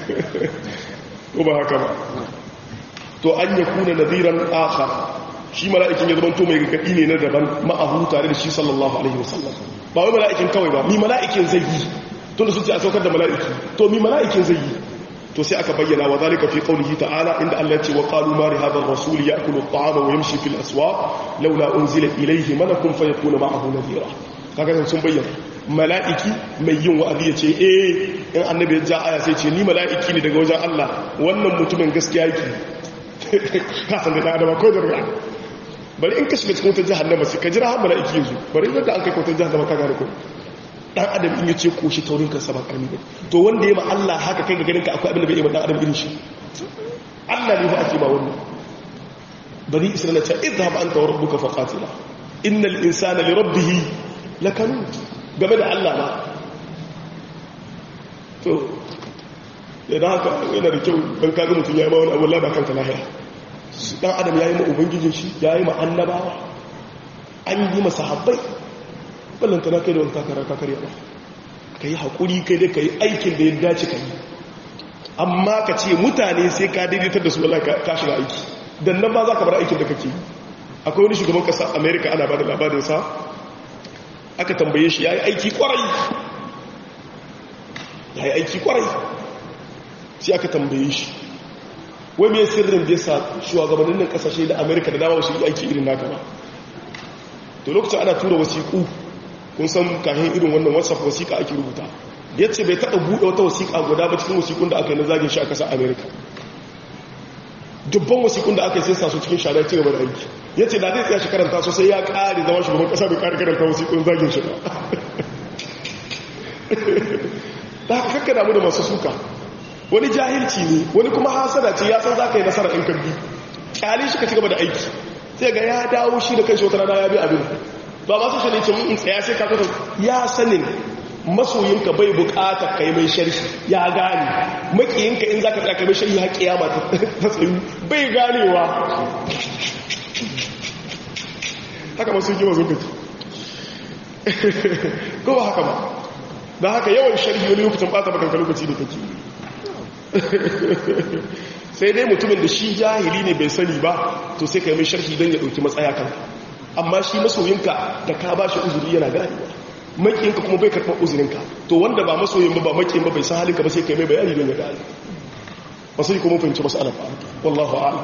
B: ko ba haka ba to an ya kuna nadiran akhar shi mala'ikin ya zama to mai gaggaɗi ne na daban ma'ahu tare da shi sallallahu alaihi wasallam ba wai mala'ikin kawai ba mi mala'ikin zai yi tunda sun ce a saukar da mala'iki to mi mala'ikin zai yi to sai aka bayyana wa zalika fi qawlihi ta'ala inda Allah ya ce wa qalu ma li hadha ar-rasul ya'kulu at-ta'ama wa yamshi fil aswaq laula unzila ilayhi malakun fayakuna ma'ahu nadira kaga sun bayyana mala'iki mai yin wa'azi ya ce eh in annabi ya ja aya sai ce ni mala'iki ne daga wajen Allah wannan mutumin gaskiya yake kasan da adama ko da ruwa bari in ka shiga cikin wata jahannama sai ka jira har mala'iki yanzu bari yadda an kai wata jahannama ka gane ko dan adam in yace koshi taurin kansa ba karami ba to wanda ya ma Allah haka kai ga ganin ka akwai abin da bai yi ma dan adam irin shi Allah ne fa ake ba wannan bani isra'ila ta idhhab anta wa rabbuka faqatila innal insana li rabbih lakanud game da Allah ba to idan haka yana da kyau dan kaga mutun yayi ma wani abu Allah ba kanka lahiya dan adam yayi ma ubangijin shi yayi ma annabawa an yi masa habbai ballanta na kai da wani takara kakar yawa ka yi haƙuri kai dai ka yi aikin da ya dace ka yi amma ka ce mutane sai ka daidaitar da su wala ka shiga aiki dan nan ba za ka bar aikin da kake yi akwai wani shugaban ƙasa amerika ana ba da labarinsa aka tambaye shi ya yi aiki kwarai ya yi aiki kwarai sai aka tambaye shi wai mai sirrin da ya sa shugabannin nan ƙasashe da amerika da dama su yi aiki irin naka ba to lokacin ana tura wasiƙu kun san kahin irin wannan whatsapp wasiƙa ake rubuta ya ce bai taɓa buɗe wata wasiƙa guda ba cikin wasiƙun da aka yi na zagin shi a ƙasar amerika dubban wasiƙun da aka yi sai sa su cikin shara ci gaba da aiki ya ce da zai tsaya shi karanta su sai ya ƙari zama shugaban ƙasa bai ƙari karanta wasiƙun zagin shi ba da haka kakka damu da masu suka wani jahilci ne wani kuma hasada ce ya san za ka yi nasara in kabbi ƙyali shi ka ci gaba da aiki sai ga ya dawo shi da kai shi wata rana ya bi abin ba masu shi ne ce mun tsaya sai ka kwata ya sanin masoyinka bai bukatar kai mai sharhi ya gane makiyinka in za ka tsaka mai sharhi har kiyama ta tsayu bai ganewa haka masu yi mazu gaji ko ba haka ba da haka yawan sharhi wani lokacin bata bakanka lokaci da kake sai dai mutumin da shi jahili ne bai sani ba to sai ka yi mai sharhi don ya ɗauki matsaya kanka amma shi masoyinka da ka ba shi uzuri yana ganewa makiyinka kuma bai karɓar uzurinka to wanda ba masoyin ba ba makiyin ba bai san halinka ba sai ka yi mai bayani don ya gane masu yi kuma fahimci masu alaƙa wallahu a'ala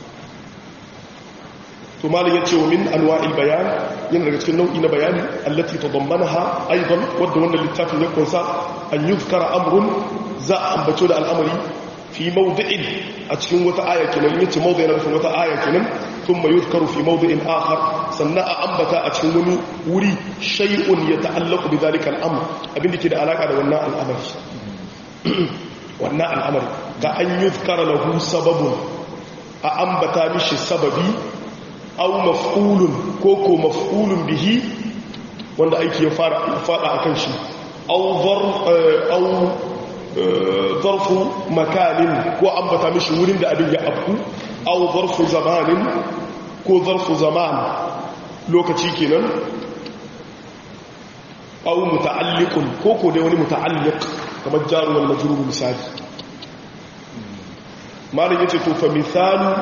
B: to malin ya ce wa min anwa'il bayan yana daga cikin nau'i na bayani allati tadammanaha aidan wadda wannan littafin ya kunsa an yuzkara amrun za a ambato da al'amari fi mawdi'in a cikin wata aya kenan yace mawdi'in na nufin wata aya kenan thumma yuzkaru fi mawdi'in akhar sannan a ambata a cikin wani wuri shay'un yata'allaqu bi dhalika al-amr abinda ke da alaka da wannan al'amari wannan al'amari ka an yuzkara lahu sababun a ambata mishi sababi aw maf'ulun ko ko maf'ulun bihi wanda aiki ya fara fada akan shi aw dhar aw zarfu makanin ko ambata mishi wurin da abin ya afku aw zarfu zamanin ko zarfu zaman lokaci kenan aw muta'alliqun ko ko dai wani muta'alliq kamar jaru wal majrur misali malin yace to fa misalu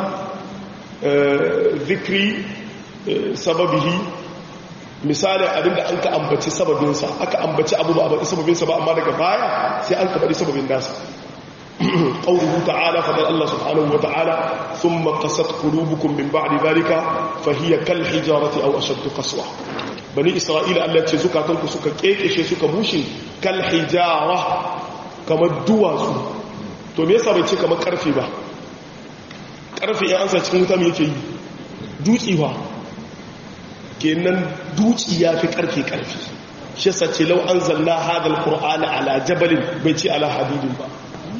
B: zikri sababihi misali abinda an ka ambaci sababinsa aka ambaci abu ba a baɗi sababinsa ba amma daga baya sai an ka baɗi sababin nasa ƙauruhu ta'ala faɗar Allah subhanahu wa ta'ala sun makasat kulubukun min ba'di zalika fahiyya kal hijarati aw ashaddu qaswa bani isra'ila Allah ce zukatanku suka kekeshe suka bushe kal hijara kamar duwatsu to me yasa bai ce kamar karfe ba karfe ya ansa cikin wuta me yake yi dutsi ba kenan dutsi ya fi karfe karfe shi yasa ce lau anzalna hadal qur'ana ala jabalin bai ce ala hadidin ba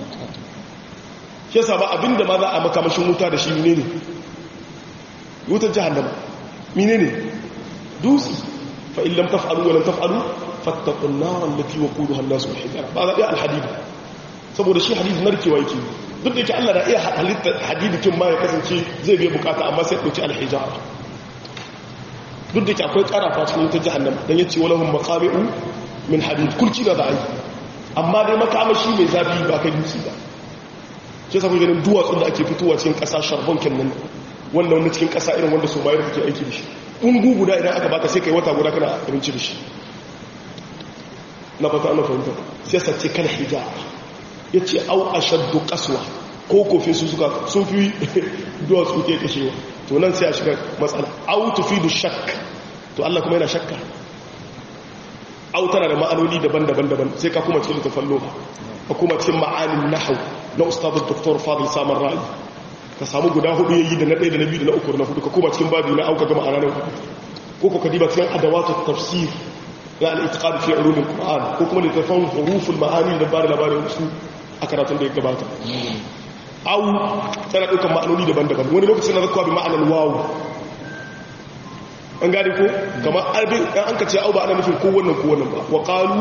B: shi yasa ba abinda ma za a makamashin wuta da shi menene wutar jahannama menene dutsi fa in lam taf'alu wa lam taf'alu fattaqun nar allati waquduha an-nas wal hijara ba za a al-hadid saboda shi hadid narkewa yake duk da yake Allah da iya halitta hadidikin ma ya kasance zai biya bukata amma sai dauki al-hijara duk da yake akwai karafa cikin wutar jahannama dan yace walahum maqami'u min hadid kulci da ai amma dai makamashi mai zafi ba kai dutse ba ke sa ganin duwatsun da ake fitowa cikin ƙasa sharbon kenan wanda wanda cikin ƙasa irin wanda su bayar kake aiki da shi ƙungu guda idan aka baka sai kai wata guda kana abinci da shi na fata ana fahimta sai sace kan hijab ya ce au a shaddu kasuwa ko kofin su suka sun fi duwatsu ke kashewa to nan sai a shiga matsala au tufi da shak to Allah kuma yana shakka au tana da ma'anoni daban-daban daban sai ka kuma cikin littafin loba ka kuma cikin ma'anin nahau na ustadun doktor fadil samar ra'ayi ka samu guda hudu yayi da na ɗaya da na biyu da na uku da na hudu ka kuma cikin babi na auka gama a ranar hudu ko ko ka diba cikin adawatu tafsir ya al-itiqad fi ulum al-qur'an ko kuma littafin huruful ma'ani da ba da labarin su a karatun da ya gabata au tana ɗaukar ma'anoni daban-daban wani lokacin na zakwa bi ma'anar wawu an gane ko kamar arbin an ka ce au ba ana nufin kowannan kowannan ba wa ƙalu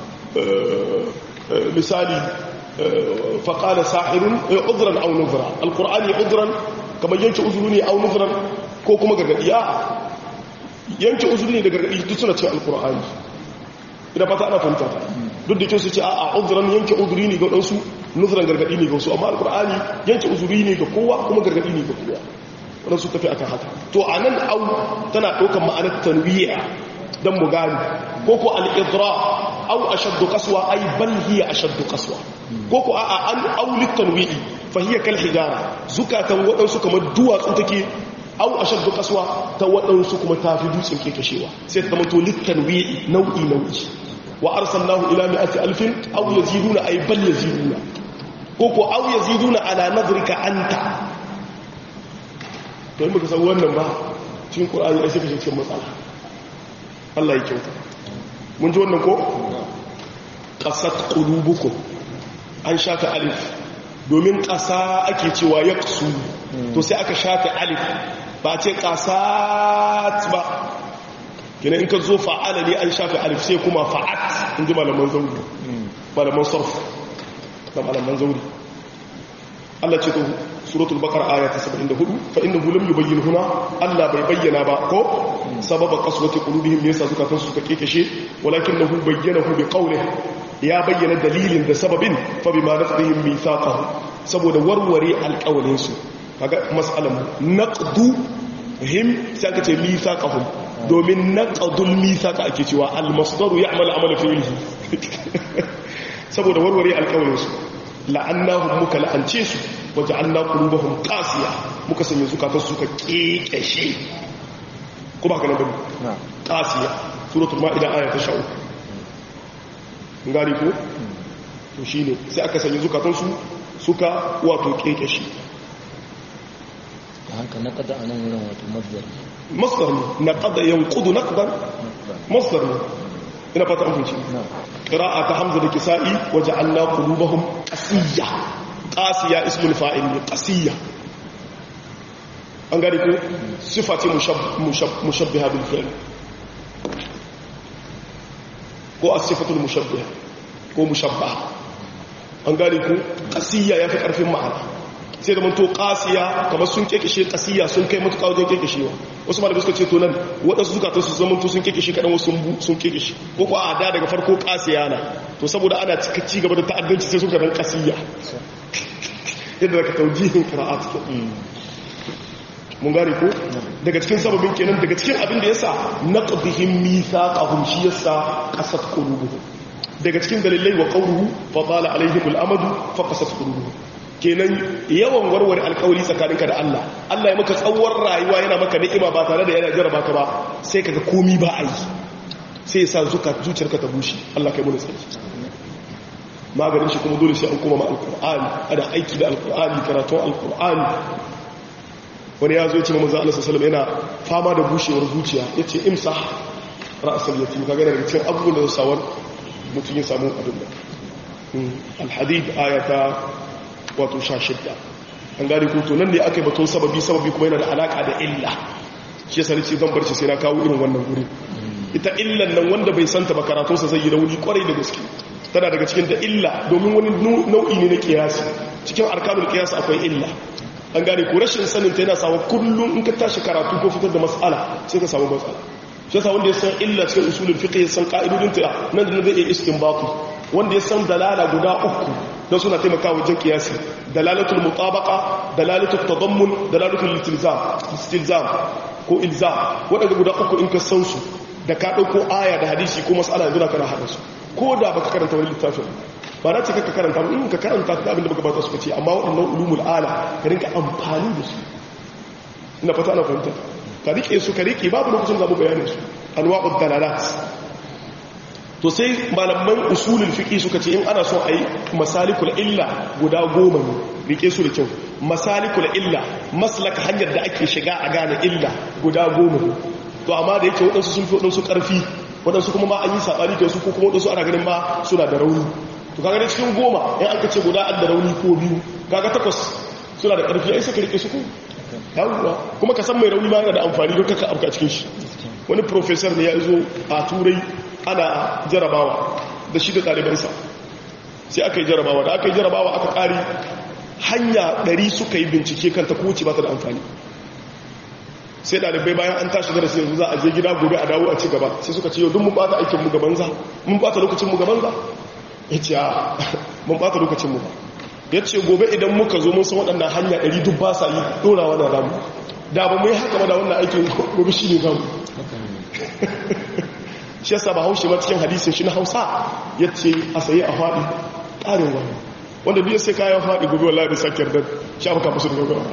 B: misali faƙala sahirun uzuran au nuzura alƙur'ani uzuran kamar yanke uzuru ne au nuzuran ko kuma gargaɗi a yanke uzuru ne da gargaɗi duk suna ce alƙur'ani idan fata ana fahimta ta duk da kyau su ce a uzuran yanke uzuri ne ga ɗansu nuzuran gargaɗi ne ga wasu amma alƙur'ani yanke uzuri ne ga kowa kuma gargaɗi ne ga kowa waɗansu tafi akan haka to a nan au tana ɗaukar ma'anar tanwiya don mu gani ko ko al'idra au a shaddu kasuwa ai bal hiya a shaddu kasuwa ko ko a an aulit tanwi'i fa hiya kal hijara zukatan waɗansu kamar duwatsu take au a shaddu kasuwa ta waɗansu kuma ta fi dutsen ke kashewa sai ta zama to littanwi'i nau'i nau'i wa arsalnahu ila mi'ati alfin aw yaziduna ay bal yaziduna ko ko aw yaziduna ala nadrika anta to in baka san wannan ba cikin qur'ani ai sai ka cikin matsala Allah ya kyauta mun ji wannan ko qasat qulubukum an shafe alif domin ƙasa ake cewa yaqsu to sai aka shafe alif ba ce qasat ba kina in ka zo fa'ala ne an shafe alif sai kuma fa'at in ji malaman zauri malaman sarf da malaman zauri Allah ce to suratul baqara aya ta 74 fa innahu lam yubayyin huna Allah bai bayyana ba ko sababa qaswati qulubihim ne yasa suka kansu suka kekeshe walakinahu bayyanahu bi qawlihi ya bayyana dalilin da sababin fa bima naqdihim mithaqahu saboda warware alƙawalin su kaga mas'alan naqdu him sai aka ce mithaqahum domin naqdul mithaqa ake cewa al-masdaru ya'malu amala fi'lihi saboda warware alƙawalin su la'annahum muka la'ance su waja'alna qulubahum qasiya muka sanya zukatan su suka kekeshe ko ba kana bane qasiya suratul maida aya ta 13 ngari ko to shine sai aka sanya zukatan su suka wato kekeshe
C: haka na kada anan wurin wato masdar
B: masdar ne naqada yanqudu naqdan masdar ne ina fata an fahimci qira'a ta hamza da kisa'i waja'alna qulubahum qasiyya qasiya ismul fa'il ne qasiyya an gari ko sifati mushabbiha bil fi'l ko as-sifatul mushabbiha ko mushabbaha an gari ko qasiyya yafi karfin ma'ana sai da manto qasiya kamar sun kekeshe qasiyya sun kai mutuka wajen kekeshewa wasu malamai suka ce to nan wadansu zukatan su zaman to sun kekeshe kadan wasu sun kekeshe ko ko a da daga farko qasiya na to saboda ana cika ci gaba da ta'addanci sai suka dan qasiyya yadda daga taujihin qira'at ke mun gane ko daga cikin sababin kenan daga cikin abin da yasa naqdihim mithaqahum shi yasa qasat qulubuhum daga cikin dalilai wa qawluhu fa tala alaihim al-amadu fa qasat qulubuhum kenan yawan warware alkawari tsakaninka da Allah Allah ya maka tsawon rayuwa yana maka ni'ima ba tare da yana jarraba ka ba sai kaga komi ba a yi sai ya sa zuka zuciyarka ta bushe Allah kai mun tsari maganin shi kuma dole sai an koma ma alqur'ani ana aiki da alqur'ani karatun alqur'ani wani ya zo ya ce manzo Allah sallallahu alaihi yana fama da bushewar zuciya yace imsah ra'sal yatim kaga daga cikin abubuwan da sawar mutum ya samu abin da alhadid ayata wato sha shidda an gari ko nan ne aka yi batun sababi sababi kuma yana da alaka da illa shi yasa nace zan barci sai na kawo irin wannan guri ita illan nan wanda bai santa ba karatun sa zai yi rauni kwarai da gaske tana daga cikin da illa domin wani nau'i ne na kiyasi cikin arkanul kiyas akwai illa an gane ko rashin sanin ta yana sawa kullum in ka tashi karatu ko fitar da mas'ala sai ka samu matsala shi yasa wanda ya san illa cikin usulul fiqh ya san ka'idodin ta nan da zai iya istinbatu wanda ya san dalala guda uku don suna taimakawa wajen kiyasi dalalatul mutabaqa dalalatul tadammun dalalatul istilzam istilzam ko ilzam wadanda guda uku in ka san su da ka dauko aya da hadisi ko mas'ala yanzu kana hada su ko da baka karanta wani littafin ba na ce ka karanta ba in ka karanta ka abin da baka bata suka ce amma waɗannan ulumul ala ka rinka amfani da su ina fata ana fahimta ka rike su ka rike babu lokacin zamu bayanin su anwa'ud dalalat to sai malaman usulul fiqi suka ce in ana so ayi masalikul illa guda goma ne rike su da kyau masalikul illa maslaka hanyar da ake shiga a gane illa guda goma ne to amma da yake wadansu sun fi wadansu karfi waɗansu kuma ma an yi saɓani da su ko kuma waɗansu ana ganin ma suna da rauni to kaga da cikin goma in aka ce guda an da rauni ko biyu kaga takwas suna da ƙarfi ai saka rike su ko yawwa kuma ka san mai rauni ma yana da amfani don kaka afka cikin shi wani professor ne ya zo a turai ana jarabawa da shi da ɗalibansa sai aka yi jarabawa da aka yi jarabawa aka ƙari hanya ɗari suka yi bincike kanta ko wuce ba ta da amfani sai ɗalibai bayan an tashi darasi yanzu za a je gida gobe a dawo a ci gaba sai suka ce yau duk mun bata aikin mu gaban za mun bata lokacin mu gaban za ya ce a mun bata lokacin mu ba ya ce gobe idan muka zo mun san waɗannan hanya ɗari duk ba sa yi ɗorawa da ramu da ba mu yi haka ba da wannan aikin gobe shi ne zamu shi yasa ba haushe ma cikin hadisin shi na hausa ya ce a saye a faɗi ƙarin wani wanda biya sai kayan faɗi gobe wallahi da sakiyar da shafa kafa su da gaggawa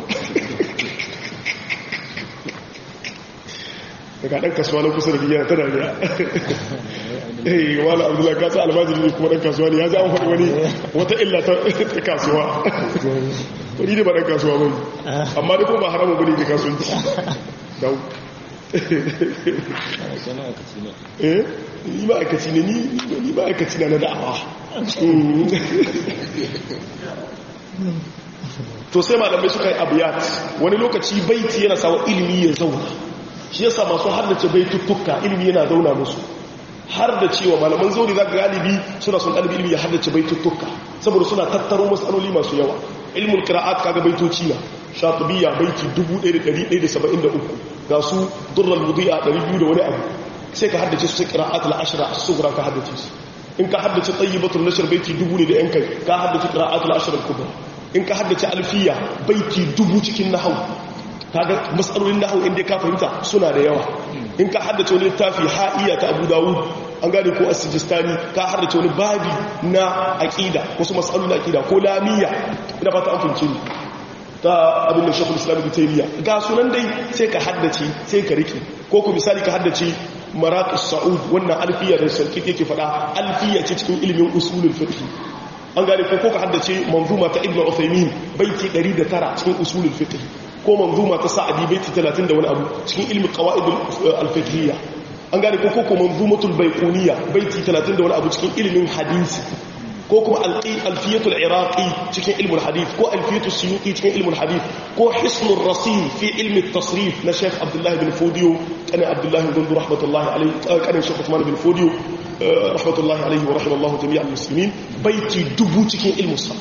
B: daga ɗan kasuwa na kusa da biya ta dariya eh wala abdullahi kasa almajiri ne kuma ɗan kasuwa ne ya ji an faɗi wani wata illa ta kasuwa wani ne ba ɗan kasuwa ba amma da kuma ba haramun bane da kasuwanci dau eh ni ma'aikaci ne ni ma'aikaci na na da'awa to sai malamai suka yi abiyat wani lokaci baiti yana sawa ilimi ya zauna shi yasa masu haddace baituttuka ilimi yana zauna musu har da cewa malaman zauri za galibi suna son ɗalibi ilimi ya haddace baituttuka saboda suna tattaro matsaloli masu yawa ilmul qira'at kaga baitoci na shatibiya baiti 1173 ga su durral mudi'a 200 da wani abu sai ka haddace su sai qira'at al-ashra as-sughra ka haddace su in ka haddace tayyibatul nashr baiti dubu ne da yan kai ka haddace qira'at al-ashra al-kubra in ka haddace alfiya baiti dubu cikin nahwu kaga masalolin nahwu inda ka fahimta suna da yawa in ka haddace wani littafi ha'iya ta Abu Dawud an gane ko as-sijistani ka haddace wani babi na aqida wasu masalolin aqida ko lamiya ina fata an fahimce ni ta abin da shekul islam bitaniya ga sunan dai sai ka haddace sai ka rike ko ku misali ka haddace maraƙis sa'ud wannan alfiya da sarki yake faɗa alfiya ce cikin ilimin usulul fiqh an gane ko ka haddace manzuma ta ibnu uthaymin baiti 109 cikin usulul fiqh ko manzuma ta sa'adi baiti 30 da wani abu cikin ilmi qawaid al-fiqhiyya an gane ko ko manzumatul baiquniya baiti 30 da wani abu cikin ilimin hadisi ko kuma alfiyatul iraqi cikin ilmul hadith ko alfiyatul suyuti cikin ilmul hadith ko hisnul rasim fi ilmi tasrif na sheikh abdullahi bin fodiyo kanin abdullahi bin gundu rahmatullahi alaihi kanin sheikh usman bin fodiyo rahmatullahi alaihi wa rahimallahu jami'al muslimin baiti dubu cikin ilmu sarf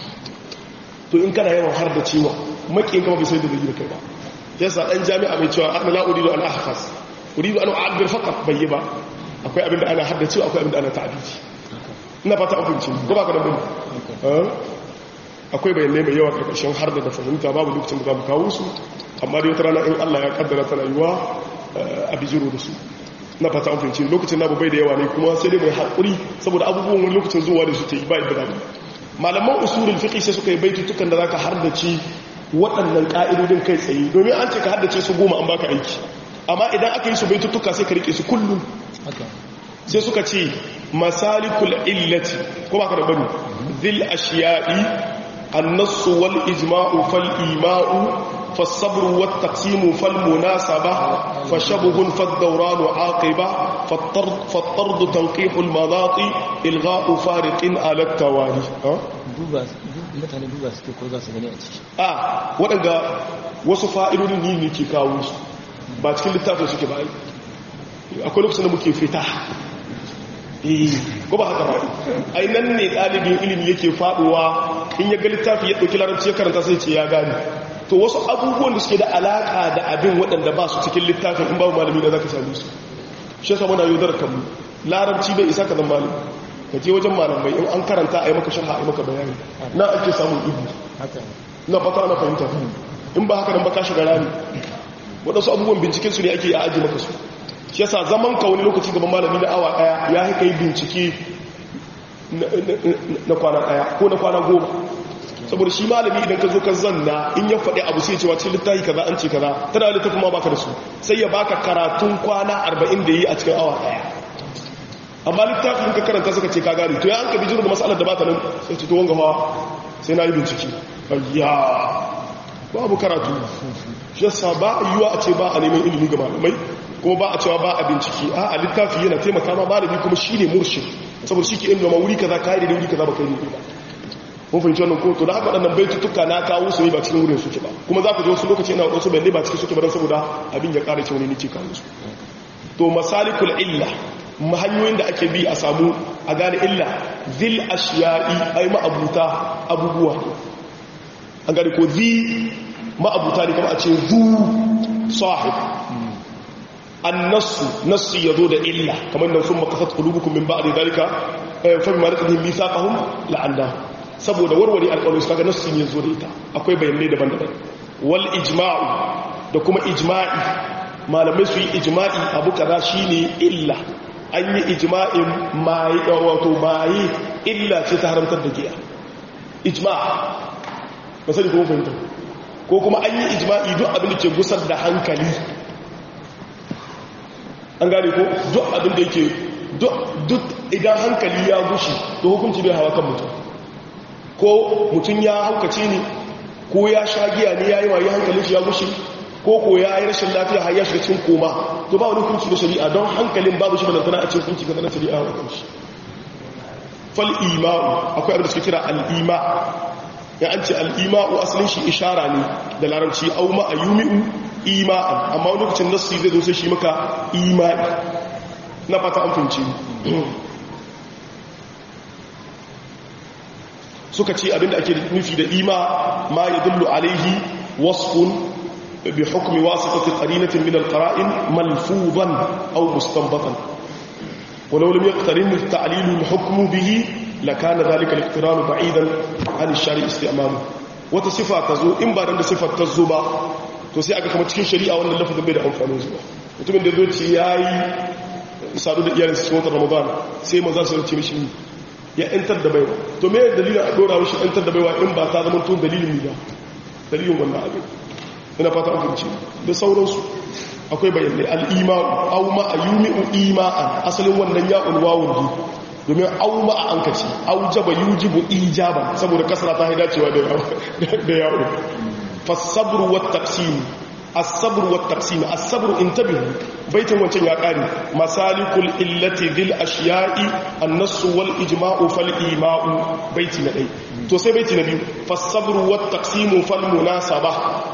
B: to in kana yawan har da cewa makin kama bai sai da zai kai ba yasa dan jami'a mai cewa ana la uridu an ahfaz uridu an u'abbir faqat bai ba akwai abinda ana haddacewa akwai abinda ana ta'abiji ina fata abinci ko ba ka da bane akwai bayanai mai yawa karkashin har da fahimta babu lokacin da za mu kawo su amma dai wata rana in Allah ya kaddara tana yiwa a bijiro da su na fata abinci lokacin na bai da yawa ne kuma sai dai mai haƙuri saboda abubuwan wani lokacin zuwa da su ta yi ba ibada ne malaman usulul fiqh sai suka yi baitutukan da zaka hardace waɗannan ka'idodin kai tsaye domin an ce ka haddace su goma an baka aiki amma idan aka yi su baitutuka sai ka rike su kullum sai suka ce masalikul illati ko baka da bani zil ashiya'i annasu wal ijma'u fal ima'u فالصبر والتقسيم فالمناسبة فشبه فالدوران عاقبة فالطرد, فالطرد تنقيح المضاطي إلغاء فارق على التوالي
C: mutane duba suke ko za su gani a ciki
B: a waɗanda wasu fa'idodin yi ne ke kawo su ba cikin littafin suke ba akwai lokacin da muke fita ko ba haka ba ai nan ne ɗalibin ilimi yake faɗuwa in ya ga littafi ya ɗauki larabci ya karanta sai ce ya gani to wasu abubuwan da suke da alaƙa da abin waɗanda ba su cikin littafin in babu malami da za ka same su shi yasa muna yaudar kanmu larabci bai isa ka zan malami ka je wajen malamai in an karanta a yi maka sharha a yi maka bayani na ake samun ibi na fata na fahimta in ba haka nan ba ka shiga rami waɗansu abubuwan binciken su ne ake a aji maka su shi yasa zaman ka wani lokaci gaban malami na awa ɗaya ya haika yi bincike na kwana ɗaya ko na kwana goma saboda shi malami idan ka zo ka zanna in ya faɗi abu sai cewa cikin littafi kaza an ce kaza tana littafin ma baka da su sai ya baka karatun kwana arba'in da yi a cikin awa ɗaya amma littafin ka karanta suka ce ka gari to ya an ka bijiro da matsalar da ba ta nan sai ce to wanga hawa sai na yi bincike ayya babu karatu shi yasa ba yiwa a ce ba a neman ilimi ga malamai kuma ba a cewa ba a bincike a a littafi yana taimaka ma malami kuma shi ne murshid saboda shi ke inda ma wuri kaza ka yi da wuri kaza ba kai ne ba mun fahimci wannan ko to da haka waɗannan baitutuka na kawo su ne ba cikin wurin suke ba kuma za ku ji wasu lokaci ina wasu bayanai ba cikin suke ba don saboda abin ya ƙara cewa ne nake kawo su to masalikul illa hanyoyin da ake bi a samu a gane illa zil ashiya'i ai ma'abuta abubuwa an gane ko zi ma'abuta ne kama a ce zu sahib annasu nassu yazo da illa kamar nan sun makasat qulubukum min ba'di dalika fa bima naqdihim mithaqahum la'anna saboda warware alƙawarin su kaga nassu ne yazo da ita akwai bayanai daban-daban wal ijma'u da kuma ijma'i malamai su yi ijma'i abu kaza shine illa an yi ijma'in mai wato mai illa ce ta haramtar da giya ijma' ba sai ko fahimta ko kuma an yi ijma'i duk abin da ke gusar da hankali an gane ko duk abin da yake duk idan hankali ya gushi to hukunci bai hawa kan mutum ko mutum ya haukace ne ko ya sha giya ne ya yi waye hankalin shi ya gushi ko ko ya yi rashin lafiya har ya shiga cikin koma to ba wani hukunci da shari'a don hankalin babu shi balantana a cikin hukunci ga na shari'a wa kanshi fal ima'u akwai abin da suke kira al-ima ya an ce al-ima'u asalin shi ishara ne da larabci au ma ayumi'u ima'an amma wani lokacin nasu zai zo sai shi maka ima'i na fata an finci suka ce abinda ake nufi da ima ma ya dullu alaihi wasfun bi hukmi wasitati qarinatin min alqara'in malfuzan aw mustanbatan ولو لم يقترن التعليل الحكم به لكان ذلك الاقتران بعيدا عن الشارع استعماله wata sifa ta zo in ba da sifar ta zo ba to sai aka kama cikin shari'a wannan lafazin bai da amfanin zuwa mutumin da zoci ya yi sadu da iyalinsa cikin watan ramadan sai maza su rance mishi ya yantar da baiwa to me dalilin a dora mishi yantar da baiwa in ba ta zama tun dalilin ba dalilin wannan abin ina fata an fahimci da sauransu akwai bayanai al'ima'u au ma a yumi'u ima'an asalin wannan ya'un wawun ne domin au ma a an kaci au jaba yujibu ijaban saboda kasara ta haida cewa da ya'un fasabru wa taqsim as-sabr wa taqsim as-sabr intabihu baitin wancan ya kare masalikul illati dhil ashiya'i an-nass wal ijma'u fal ima'u baiti na dai to sai baiti na biyu fasabru wa taqsim fal munasaba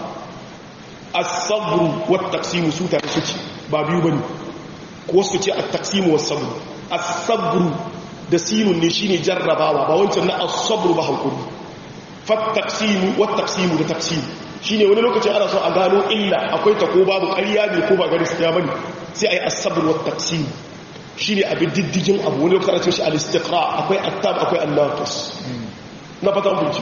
B: as-sabr wa taqsim su tare suke ba biyu bane ko su ce at-taqsim wa sabr as-sabr da sinun ne shine jarrabawa ba wancan na as-sabr ba hakuri fa taqsim wa taqsim da taqsim shine wani lokaci ana so a gano illa akwai ta ko babu ƙarya ne ko ba gaskiya bane sai ayi as-sabr wa taqsim shine abin diddigin abu wani lokaci ana ce shi al-istiqra akwai at-tab akwai an-naqis na fata mun ci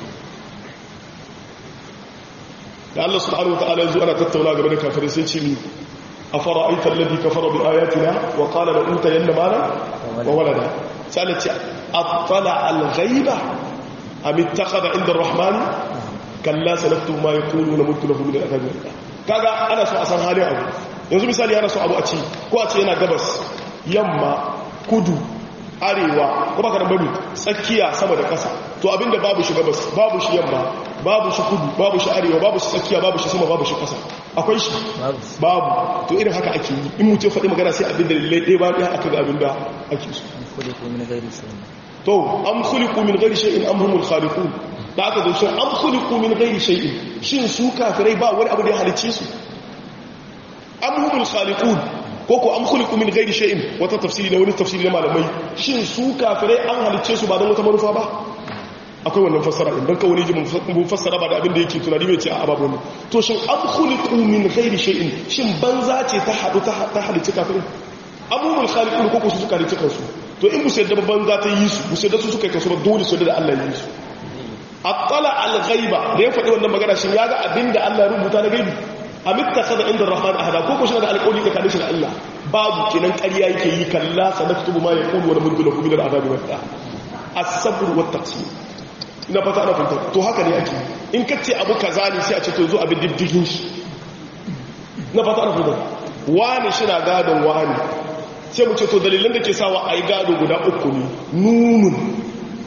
B: da Allah subhanahu wataala yanzu ana tattauna game da kafirai sai ce ni afara'aita alladhi kafara bi ayatina wa qala la utayanna mala wa walada sai ce attala al-ghaiba am ittakhadha inda ar-rahman kalla sanaktu ma yaqulu na mutu lahu min al-adab kaga ana so a san halin abu yanzu misali ana so abu a ci ko a ce yana gabas yamma kudu arewa ko baka da bari tsakiya sama da kasa to abinda babu shi gabas babu shi yamma babu shi kudu babu shi arewa babu shi tsakiya babu shi sama babu shi kasa akwai shi babu to irin haka ake yi in mutum faɗi magana sai abinda lallai ɗaya ba ɗaya aka ga abinda ake so to am khuliqu min ghairi shay'in am humul khaliqun da aka zo shin am khuliqu min ghairi shay'in shin su kafirai ba wani abu da ya halicce su am humul khaliqun ko ko am khuliqu min ghairi shay'in wata tafsiri da wani tafsiri na malamai shin su kafirai an halicce su ba don wata manufa ba akwai wannan fassara din dan ka wani ji mun fassara ba da abin da yake tunani bai ce a babu ne to shin am khuliqu min ghairi shay'in shin banza ce ta hadu ta halicce kafirai abubuwan khaliqun ko ko su suka halicce kansu to in musu yadda banza ta yi su musu yadda su suka yi kansu ba dole su da Allah ya yi su attala al-ghaiba da ya faɗi wannan magana shin ya ga abinda Allah ya rubuta na gaibi amitta kada inda rahman ahada ko ko shi da alƙawari da kadin shi da Allah babu kinan ƙarya yake yi kalla sanaktubu ma yaqulu wa namuddu lahu min al-azab wa ta as-sabr wa taqsim ina fata ana fahimta to haka ne ake in kace abu kaza ne sai a ce to zo abin diddigin shi na fata ana fahimta wani shi na gadon wani sai mu ce to dalilan da ke sawa a yi gado guda uku ne nunun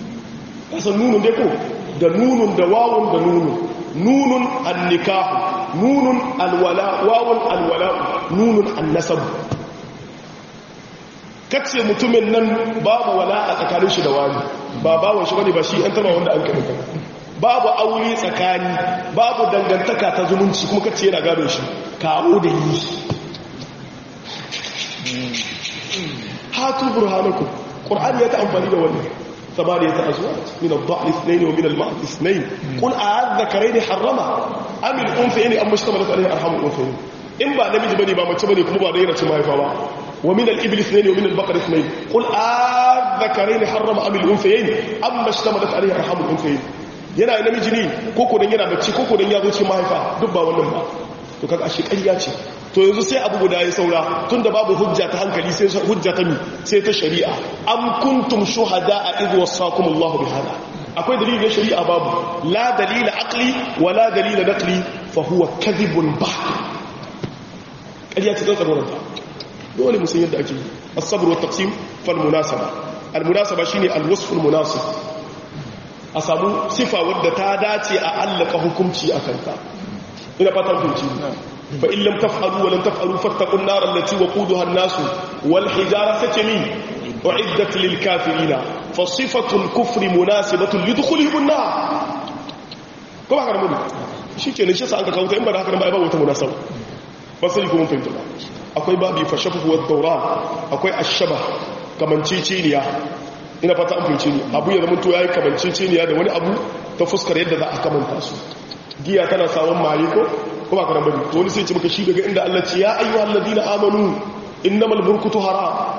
B: kasan nunun dai ko da nunun da wawun da nunun nunun annikahu nunun alwala wawun alwala nunun annasab kace mutumin nan babu wala a tsakanin shi da wani ba bawon shi bane ba shi an taba wanda an kai babu aure tsakani babu dangantaka ta zumunci kuma kace yana gado shi kawo da yi hatu burhanakum qur'ani ya ta amfani da wannan ثمانية أزواج من الضأن اثنين ومن المعد اثنين قل أعذكرين حرمة أم الأنثيين أم اشتملت عليه أرحام الأنثيين إن با نمج بني با مچ بني كما با دينا ما يفا ومن الإبل اثنين ومن البقر اثنين قل أعذكرين حرم أم الأنثيين أم اشتملت عليه أرحام الأنثيين yana namiji ne koko dan yana mace koko dan ya zo cikin mahaifa duk ba wannan ba to kaga ashe ƙarya ce to yanzu sai abu guda ya saura tunda babu hujja ta hankali sai hujja ta mi sai ta shari'a am kuntum shuhada a idh wasakum Allahu bihada akwai dalilin shari'a babu la dalila aqli wa la dalila naqli fa huwa kadhibun bah ƙarya ce tsantsan ta dole mu san yadda ake as-sabr wa taqsim fal munasaba al munasaba shine al wasf al munasib a samu sifa wadda ta dace a allaka hukunci akan ta ina fatan kunci فإن لم تفعلوا ولم تفعلوا فاتقوا النار التي وقودها الناس والحجارة ستمي أعدت للكافرين فصفة الكفر مناسبة لدخولهم النار كما كان مولي shi ke nishe sa an ka kawo ta in ba da haka ba ba wata munasaba ba sai kuma fahimta ba akwai babi fashafu wa daura akwai ashaba kamanceceniya ina fata an fahimce ni abu ya zama to yayi kamanceceniya da wani abu ta fuskar yadda za a kamanta su giya tana samun maye ko ko ba karan bane to wani sai ce maka shi daga inda Allah ce ya ayyuhal ladina amanu innamal burkutu haram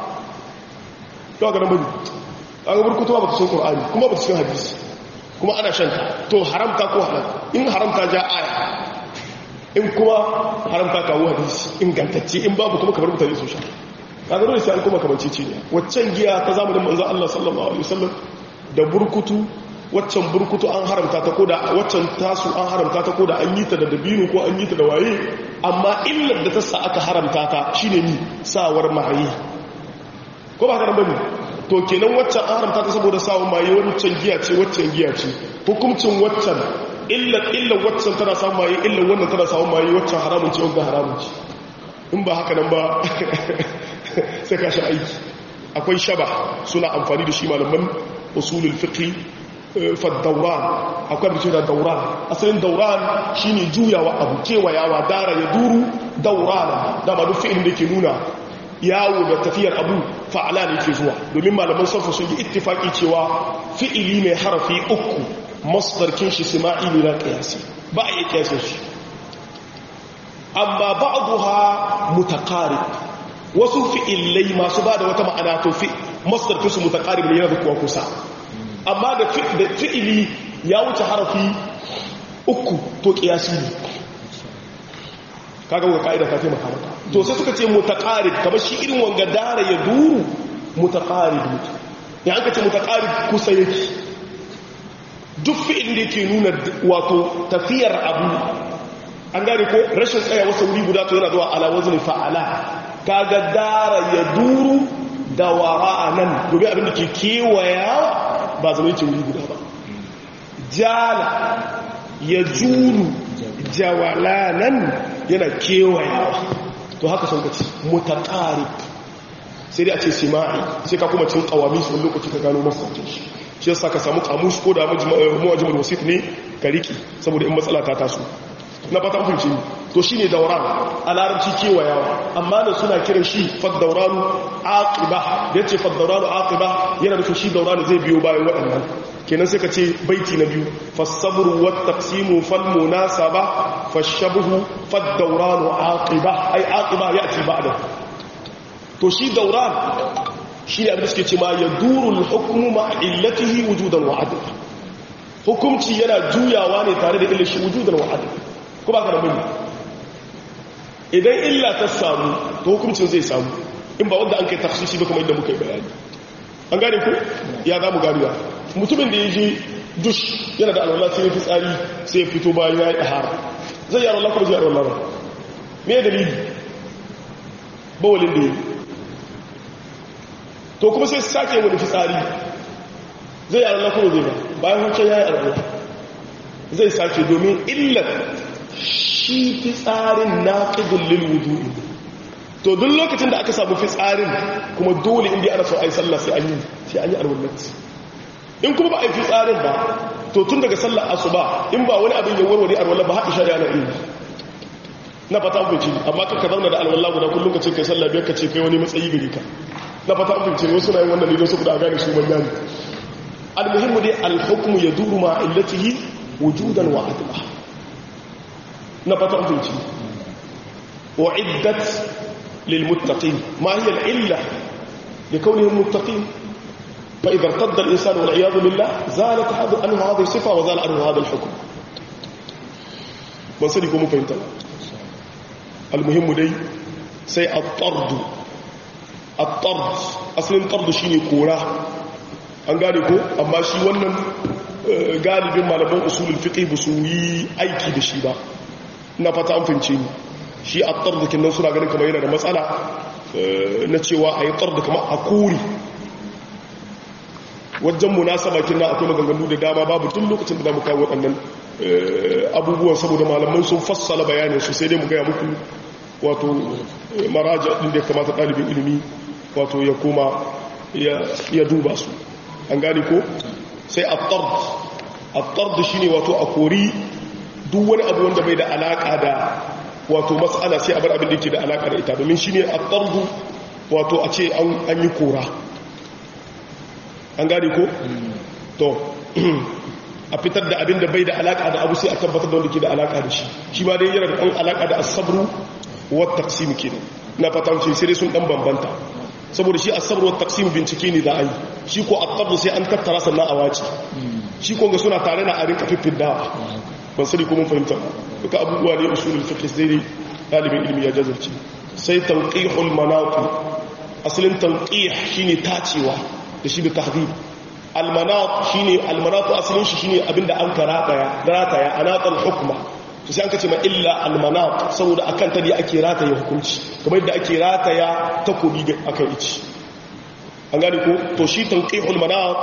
B: to karan bane kaga burkutu ba ta cikin qur'ani kuma ba ta cikin hadisi kuma ana shan ta to haramta ko halal in haramta ja aya in kuma haramta kawo hadisi ingantacce in babu kuma kamar mutane su sha kaga dole sai an kuma kamar cici ne waccan giya ta zamanin manzon Allah sallallahu alaihi wasallam da burkutu waccan burkutu an haramta ta koda waccan tasu an haramta ta koda an yi ta da dabino ko an yi ta da waye amma illar da ta sa aka haramta ta shine ni sawar mahayi ko ba ka bane to kenan waccan an haramta ta saboda sawar maye waccan giya ce waccan giya ce hukuncin waccan illar illar waccan tana samun maye illar wannan tana samun maye waccan haramun ce wanda haramun ce in ba haka nan ba sai ka sha aiki akwai shaba suna amfani da shi malaman usulul fiqh faddauran akwai da da dauran asalin dauran shine juyawa abu kewayawa dara ya duru dauran dama duk fi'ilin da ke nuna yawo da tafiyar abu fa'ala ne ke zuwa domin malaman sarfa sun yi ittifaki cewa fi'ili mai harafi uku masdarkin shi sima'i ne na kiyasi ba a iya kiyasin shi amma ba'daha mutaqarib wasu fi'ilai masu ba da wata ma'ana to fi masdarkin su mutaqarib ne yana da kuwa kusa amma da fi'ili ya wuce harafi uku to kiyasi ne kaga wa ka'ida ta taimaka maka to sai suka ce mutaqarib kamar shi irin wanga dara ya duru mutaqarib ya aka ce mutaqarib kusa yake duk fi'il da yake nuna wato tafiyar abu an gane ko rashin tsaya wasu wuri guda to yana zuwa ala wazni fa'ala kaga dara ya duru da wara'anan domin abin da ke kewaya ba zama yake wuri guda ba jala ya juru jawalanan yana kewayawa to haka sun kaci mutaƙari sai dai a ce sima'i sai ka kuma cin ƙawami su wani lokaci ka gano masaukin shi shi yasa ka samu kamush ko da mawajimar wasit ne ka riki saboda in matsala ta taso na fata hukunci to shi ne dauran a larabci kewayawa amma da suna kiran shi faddauranu aqiba da yace faddauranu aqiba yana nufin shi dauranu zai biyo bayan waɗannan kenan sai ka ce baiti na biyu fasabru wat taqsimu fal munasaba fashabhu faddauranu aqiba ai aqiba yati ba'da to shi dauran shi ne abin da suke ce ma yaduru al-hukmu ma illatihi wujudan wa adla hukumci yana juyawa ne tare da illashi wujudan wa adla ko ba ka da bane idan illa ta samu to hukuncin zai samu in ba wanda an kai tafsisi ba kuma inda muka yi bayani an gane ku ya za mu garuwa mutumin da ya je dush yana da alwala sai ya fi tsari sai ya fito bayan ya yi ɗahara zai yi alwala kuma zai alwala ba me dalili bawalin da ya yi to kuma sai sake wani fitsari zai yi alwala kuma zai ba bayan hukun ya yi alwala zai sake domin illar shi fitsarin naqidul lil wudu'i to duk lokacin da aka samu fitsarin kuma dole inda ana so ai sallah sai an yi sai an yi alwallati in kuma ba a yi fitsarin ba to tun daga sallar asuba in ba wani abin ya warware alwala ba haɗi shari'a na iya na fata abinci amma ka zauna da alwala guda kullum ka ce kai sallah biyar ka ce kai wani matsayi gari ka na fata abinci ne wasu na yin wannan ne don saboda a gane su manya ne almuhimmu dai alhukmu ya duru ma illatihi wujudan wa adla na fata abinci wa iddat lil muttaqin ma hiya al illa li kawnihim muttaqin fa idha irtadda al insanu wal iyad billah zalat hadu anhu hadhihi sifa wa zala anhu hadha al hukm ban sani ko mu fahimta almuhimmu dai sai at-tard at-tard asalin tard shine kora an gane ko amma shi wannan galibin malaman usulul fiqh ba su yi aiki da shi ba ina fata an fince ni shi at-tard kin nan suna ganin kamar yana da matsala na cewa ayi tard kamar a kuri wajen munasaba kin nan akwai maganganu da dama babu tun lokacin da zamu kawo waɗannan abubuwan saboda malaman sun fassala bayanin su sai dai mu gaya muku wato maraja ɗin da ya kamata ɗalibin ilimi wato ya koma ya duba su an gani ko sai attard attard shi ne wato a kori duk wani abu wanda bai da alaƙa da wato matsala sai a bar abin da ke da alaƙa da ita domin shi ne attardu wato a ce an yi kora an gani ko to a fitar da abin da bai da alaka da abu sai a tabbatar da wanda ke da alaka da shi shi ma dai yana da ɗan alaka da asabru wa taqsim kenan na fatan ce sai dai sun dan bambanta saboda shi asabru wa taqsim bincike ne da ai shi ko at sai an tattara sannan a wace shi ko ga suna tare na a rinka fiffida ban sani ko mun fahimta duka abubuwa ne usulul fiqh sai dai dalibin ilimi ya jazarci sai tanqihul manaqi asalin tanqih shine tacewa da shi da tahdhib almanat shine almanat asalin shi shine abinda an karataya rataya anatal hukma to sai an kace ma illa almanat saboda akan ta dai ake rataya hukunci kamar yadda ake rataya takobi ga akan ici an gane ko to shi tanqihul manat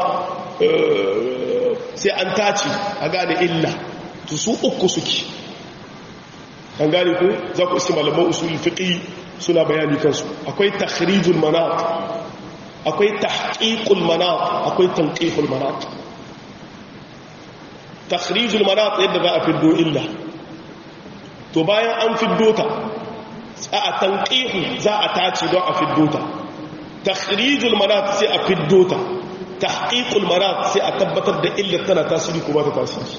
B: sai an tace a gane illa to su uku suke an gane ko za ku iske malaman usul fiqi suna bayani kansu akwai takhrijul manat akwai tahqiqul manat akwai tanqihul manat takhrijul manat yadda za a fiddo illa to bayan an fiddo ta a tanqihu za a tace don a fiddo ta takhrijul manat sai a fiddo ta tahqiqul manat sai a tabbatar da illar tana tasiri ko ba ta tasiri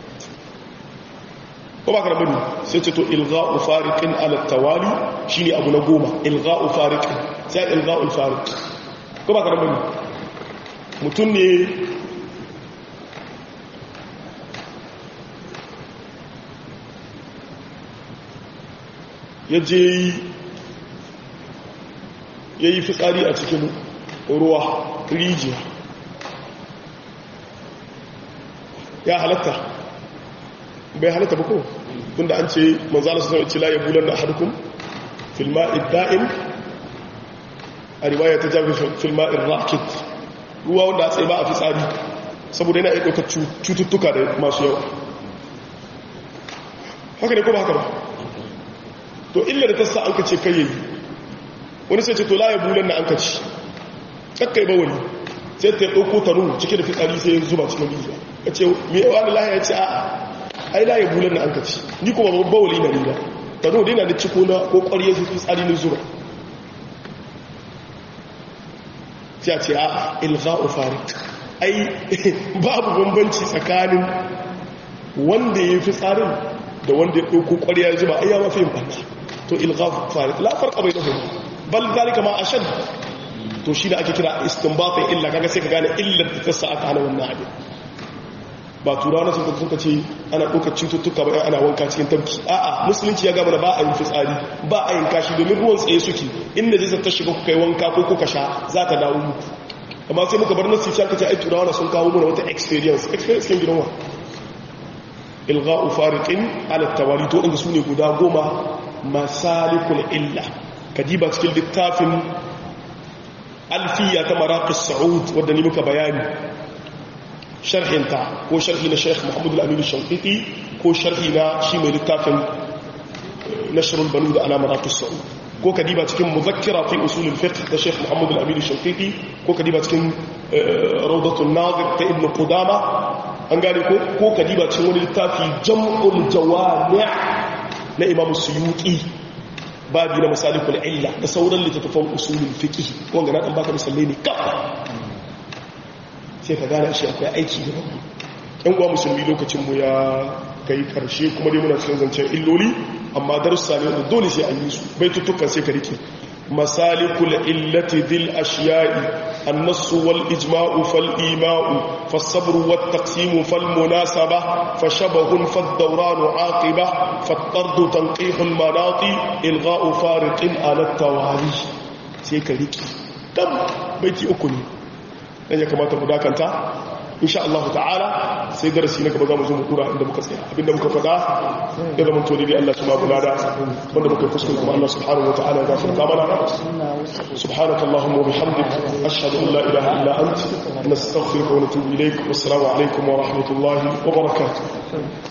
B: ko ba karɓar sai ce to ilga'u fariqin ala tawali shine abu na goma ilga'u fariqin sai ilga'ul fariq ko ba karɓar mutum ne ya je ya yi fitsari a cikin ruwa rijiya ya halatta bai halatta ba ko tunda an ce manzala su zama la ya bulan da harkun filma'id da'in a riwaya ta jami filma'id rakit ruwa wanda a tsaye ba a fi tsari saboda yana ɗauka cututtuka da masu yawa haka ne ko ba haka ba to illa da ta sa an ka ce kai yayi wani sai ce to la ya bulan na an ka ci kakkai ba wani sai ta ɗauko tanu cike da fitsari sai ya zuba cikin rijiya ya ce mai yawa da lahiya ya ce a'a ai la ya bulan na an kaci ni kuma babban bawali na riga ta zo daina da ciko na ko ƙwarye su fi tsari na zuwa sai a ce a ilga'u farik ai babu bambanci tsakanin wanda ya fi tsarin da wanda ya ɗauko ƙwarya ya zuba ai ya mafi yin ɓanna to ilga'u farik la farka bai dafa bal zalika ma ashad to shi da ake kira istinbatin illa kaga sai ka gane illar da ta sa aka hana wannan abin ba turawa na suka suka ce ana ɗaukar cututtuka ba ana wanka cikin tabki a'a musulunci ya gaba da ba a yin fitsari ba a yin kashi domin ruwan tsaye suke inda zai ta shiga kuka yi wanka ko kuka sha za ta dawo muku amma sai muka bar nasu sai aka ce ai turawa na sun kawo mana wata experience experience kin gidanwa ilgha'u fariqin ala tawari to inda sune guda goma masalikul illa kadiba cikin littafin alfiya ta maraqis saud wanda ni muka bayani sharhinta ko sharhi na sheikh muhammadu al-aminu shankiti ko sharhi na shi mai littafin nashrul banu da alamaratus sa'ud ko kadiba cikin muzakkira fi usul al-fiqh da sheikh muhammadu al-aminu shankiti ko kadiba cikin rawdatul nadir ta ibn qudama an gane ko ko kadiba cikin wani littafi jam'ul jawami' na imam suyuti babi na masalikul illa da sauran littattafan usulul fiqh wanda na dan baka misalai ne kafa sai ka gane shi akwai aiki da babu yan uwa musulmi lokacin mu ya kai karshe kuma dai muna cikin zancen illoli amma darussa ne wanda dole sai an yi su baitutukan sai ka rike masalikul illati dhil ashiya'i النص والإجماع فالإيماء فالصبر والتقسيم فالمناسبة فشبه فالدوران عاقبة فالطرد تنقيح المناط إلغاء فارق على التوالي سيكا ليكي تم بيتي أكني dan ya kamata mu dakanta insha Allah ta'ala sai darasi na gaba za mu zo mu dura inda muka tsaya abinda muka faɗa ya zama to dai Allah subhanahu wa ta'ala wanda muka kuskure kuma Allah subhanahu wa ta'ala ya gafarta mana subhanaka allahumma wa bihamdik ashhadu an la ilaha illa ant nastaghfiruka wa natubu ilayk wassalamu alaikum wa rahmatullahi wa barakatuh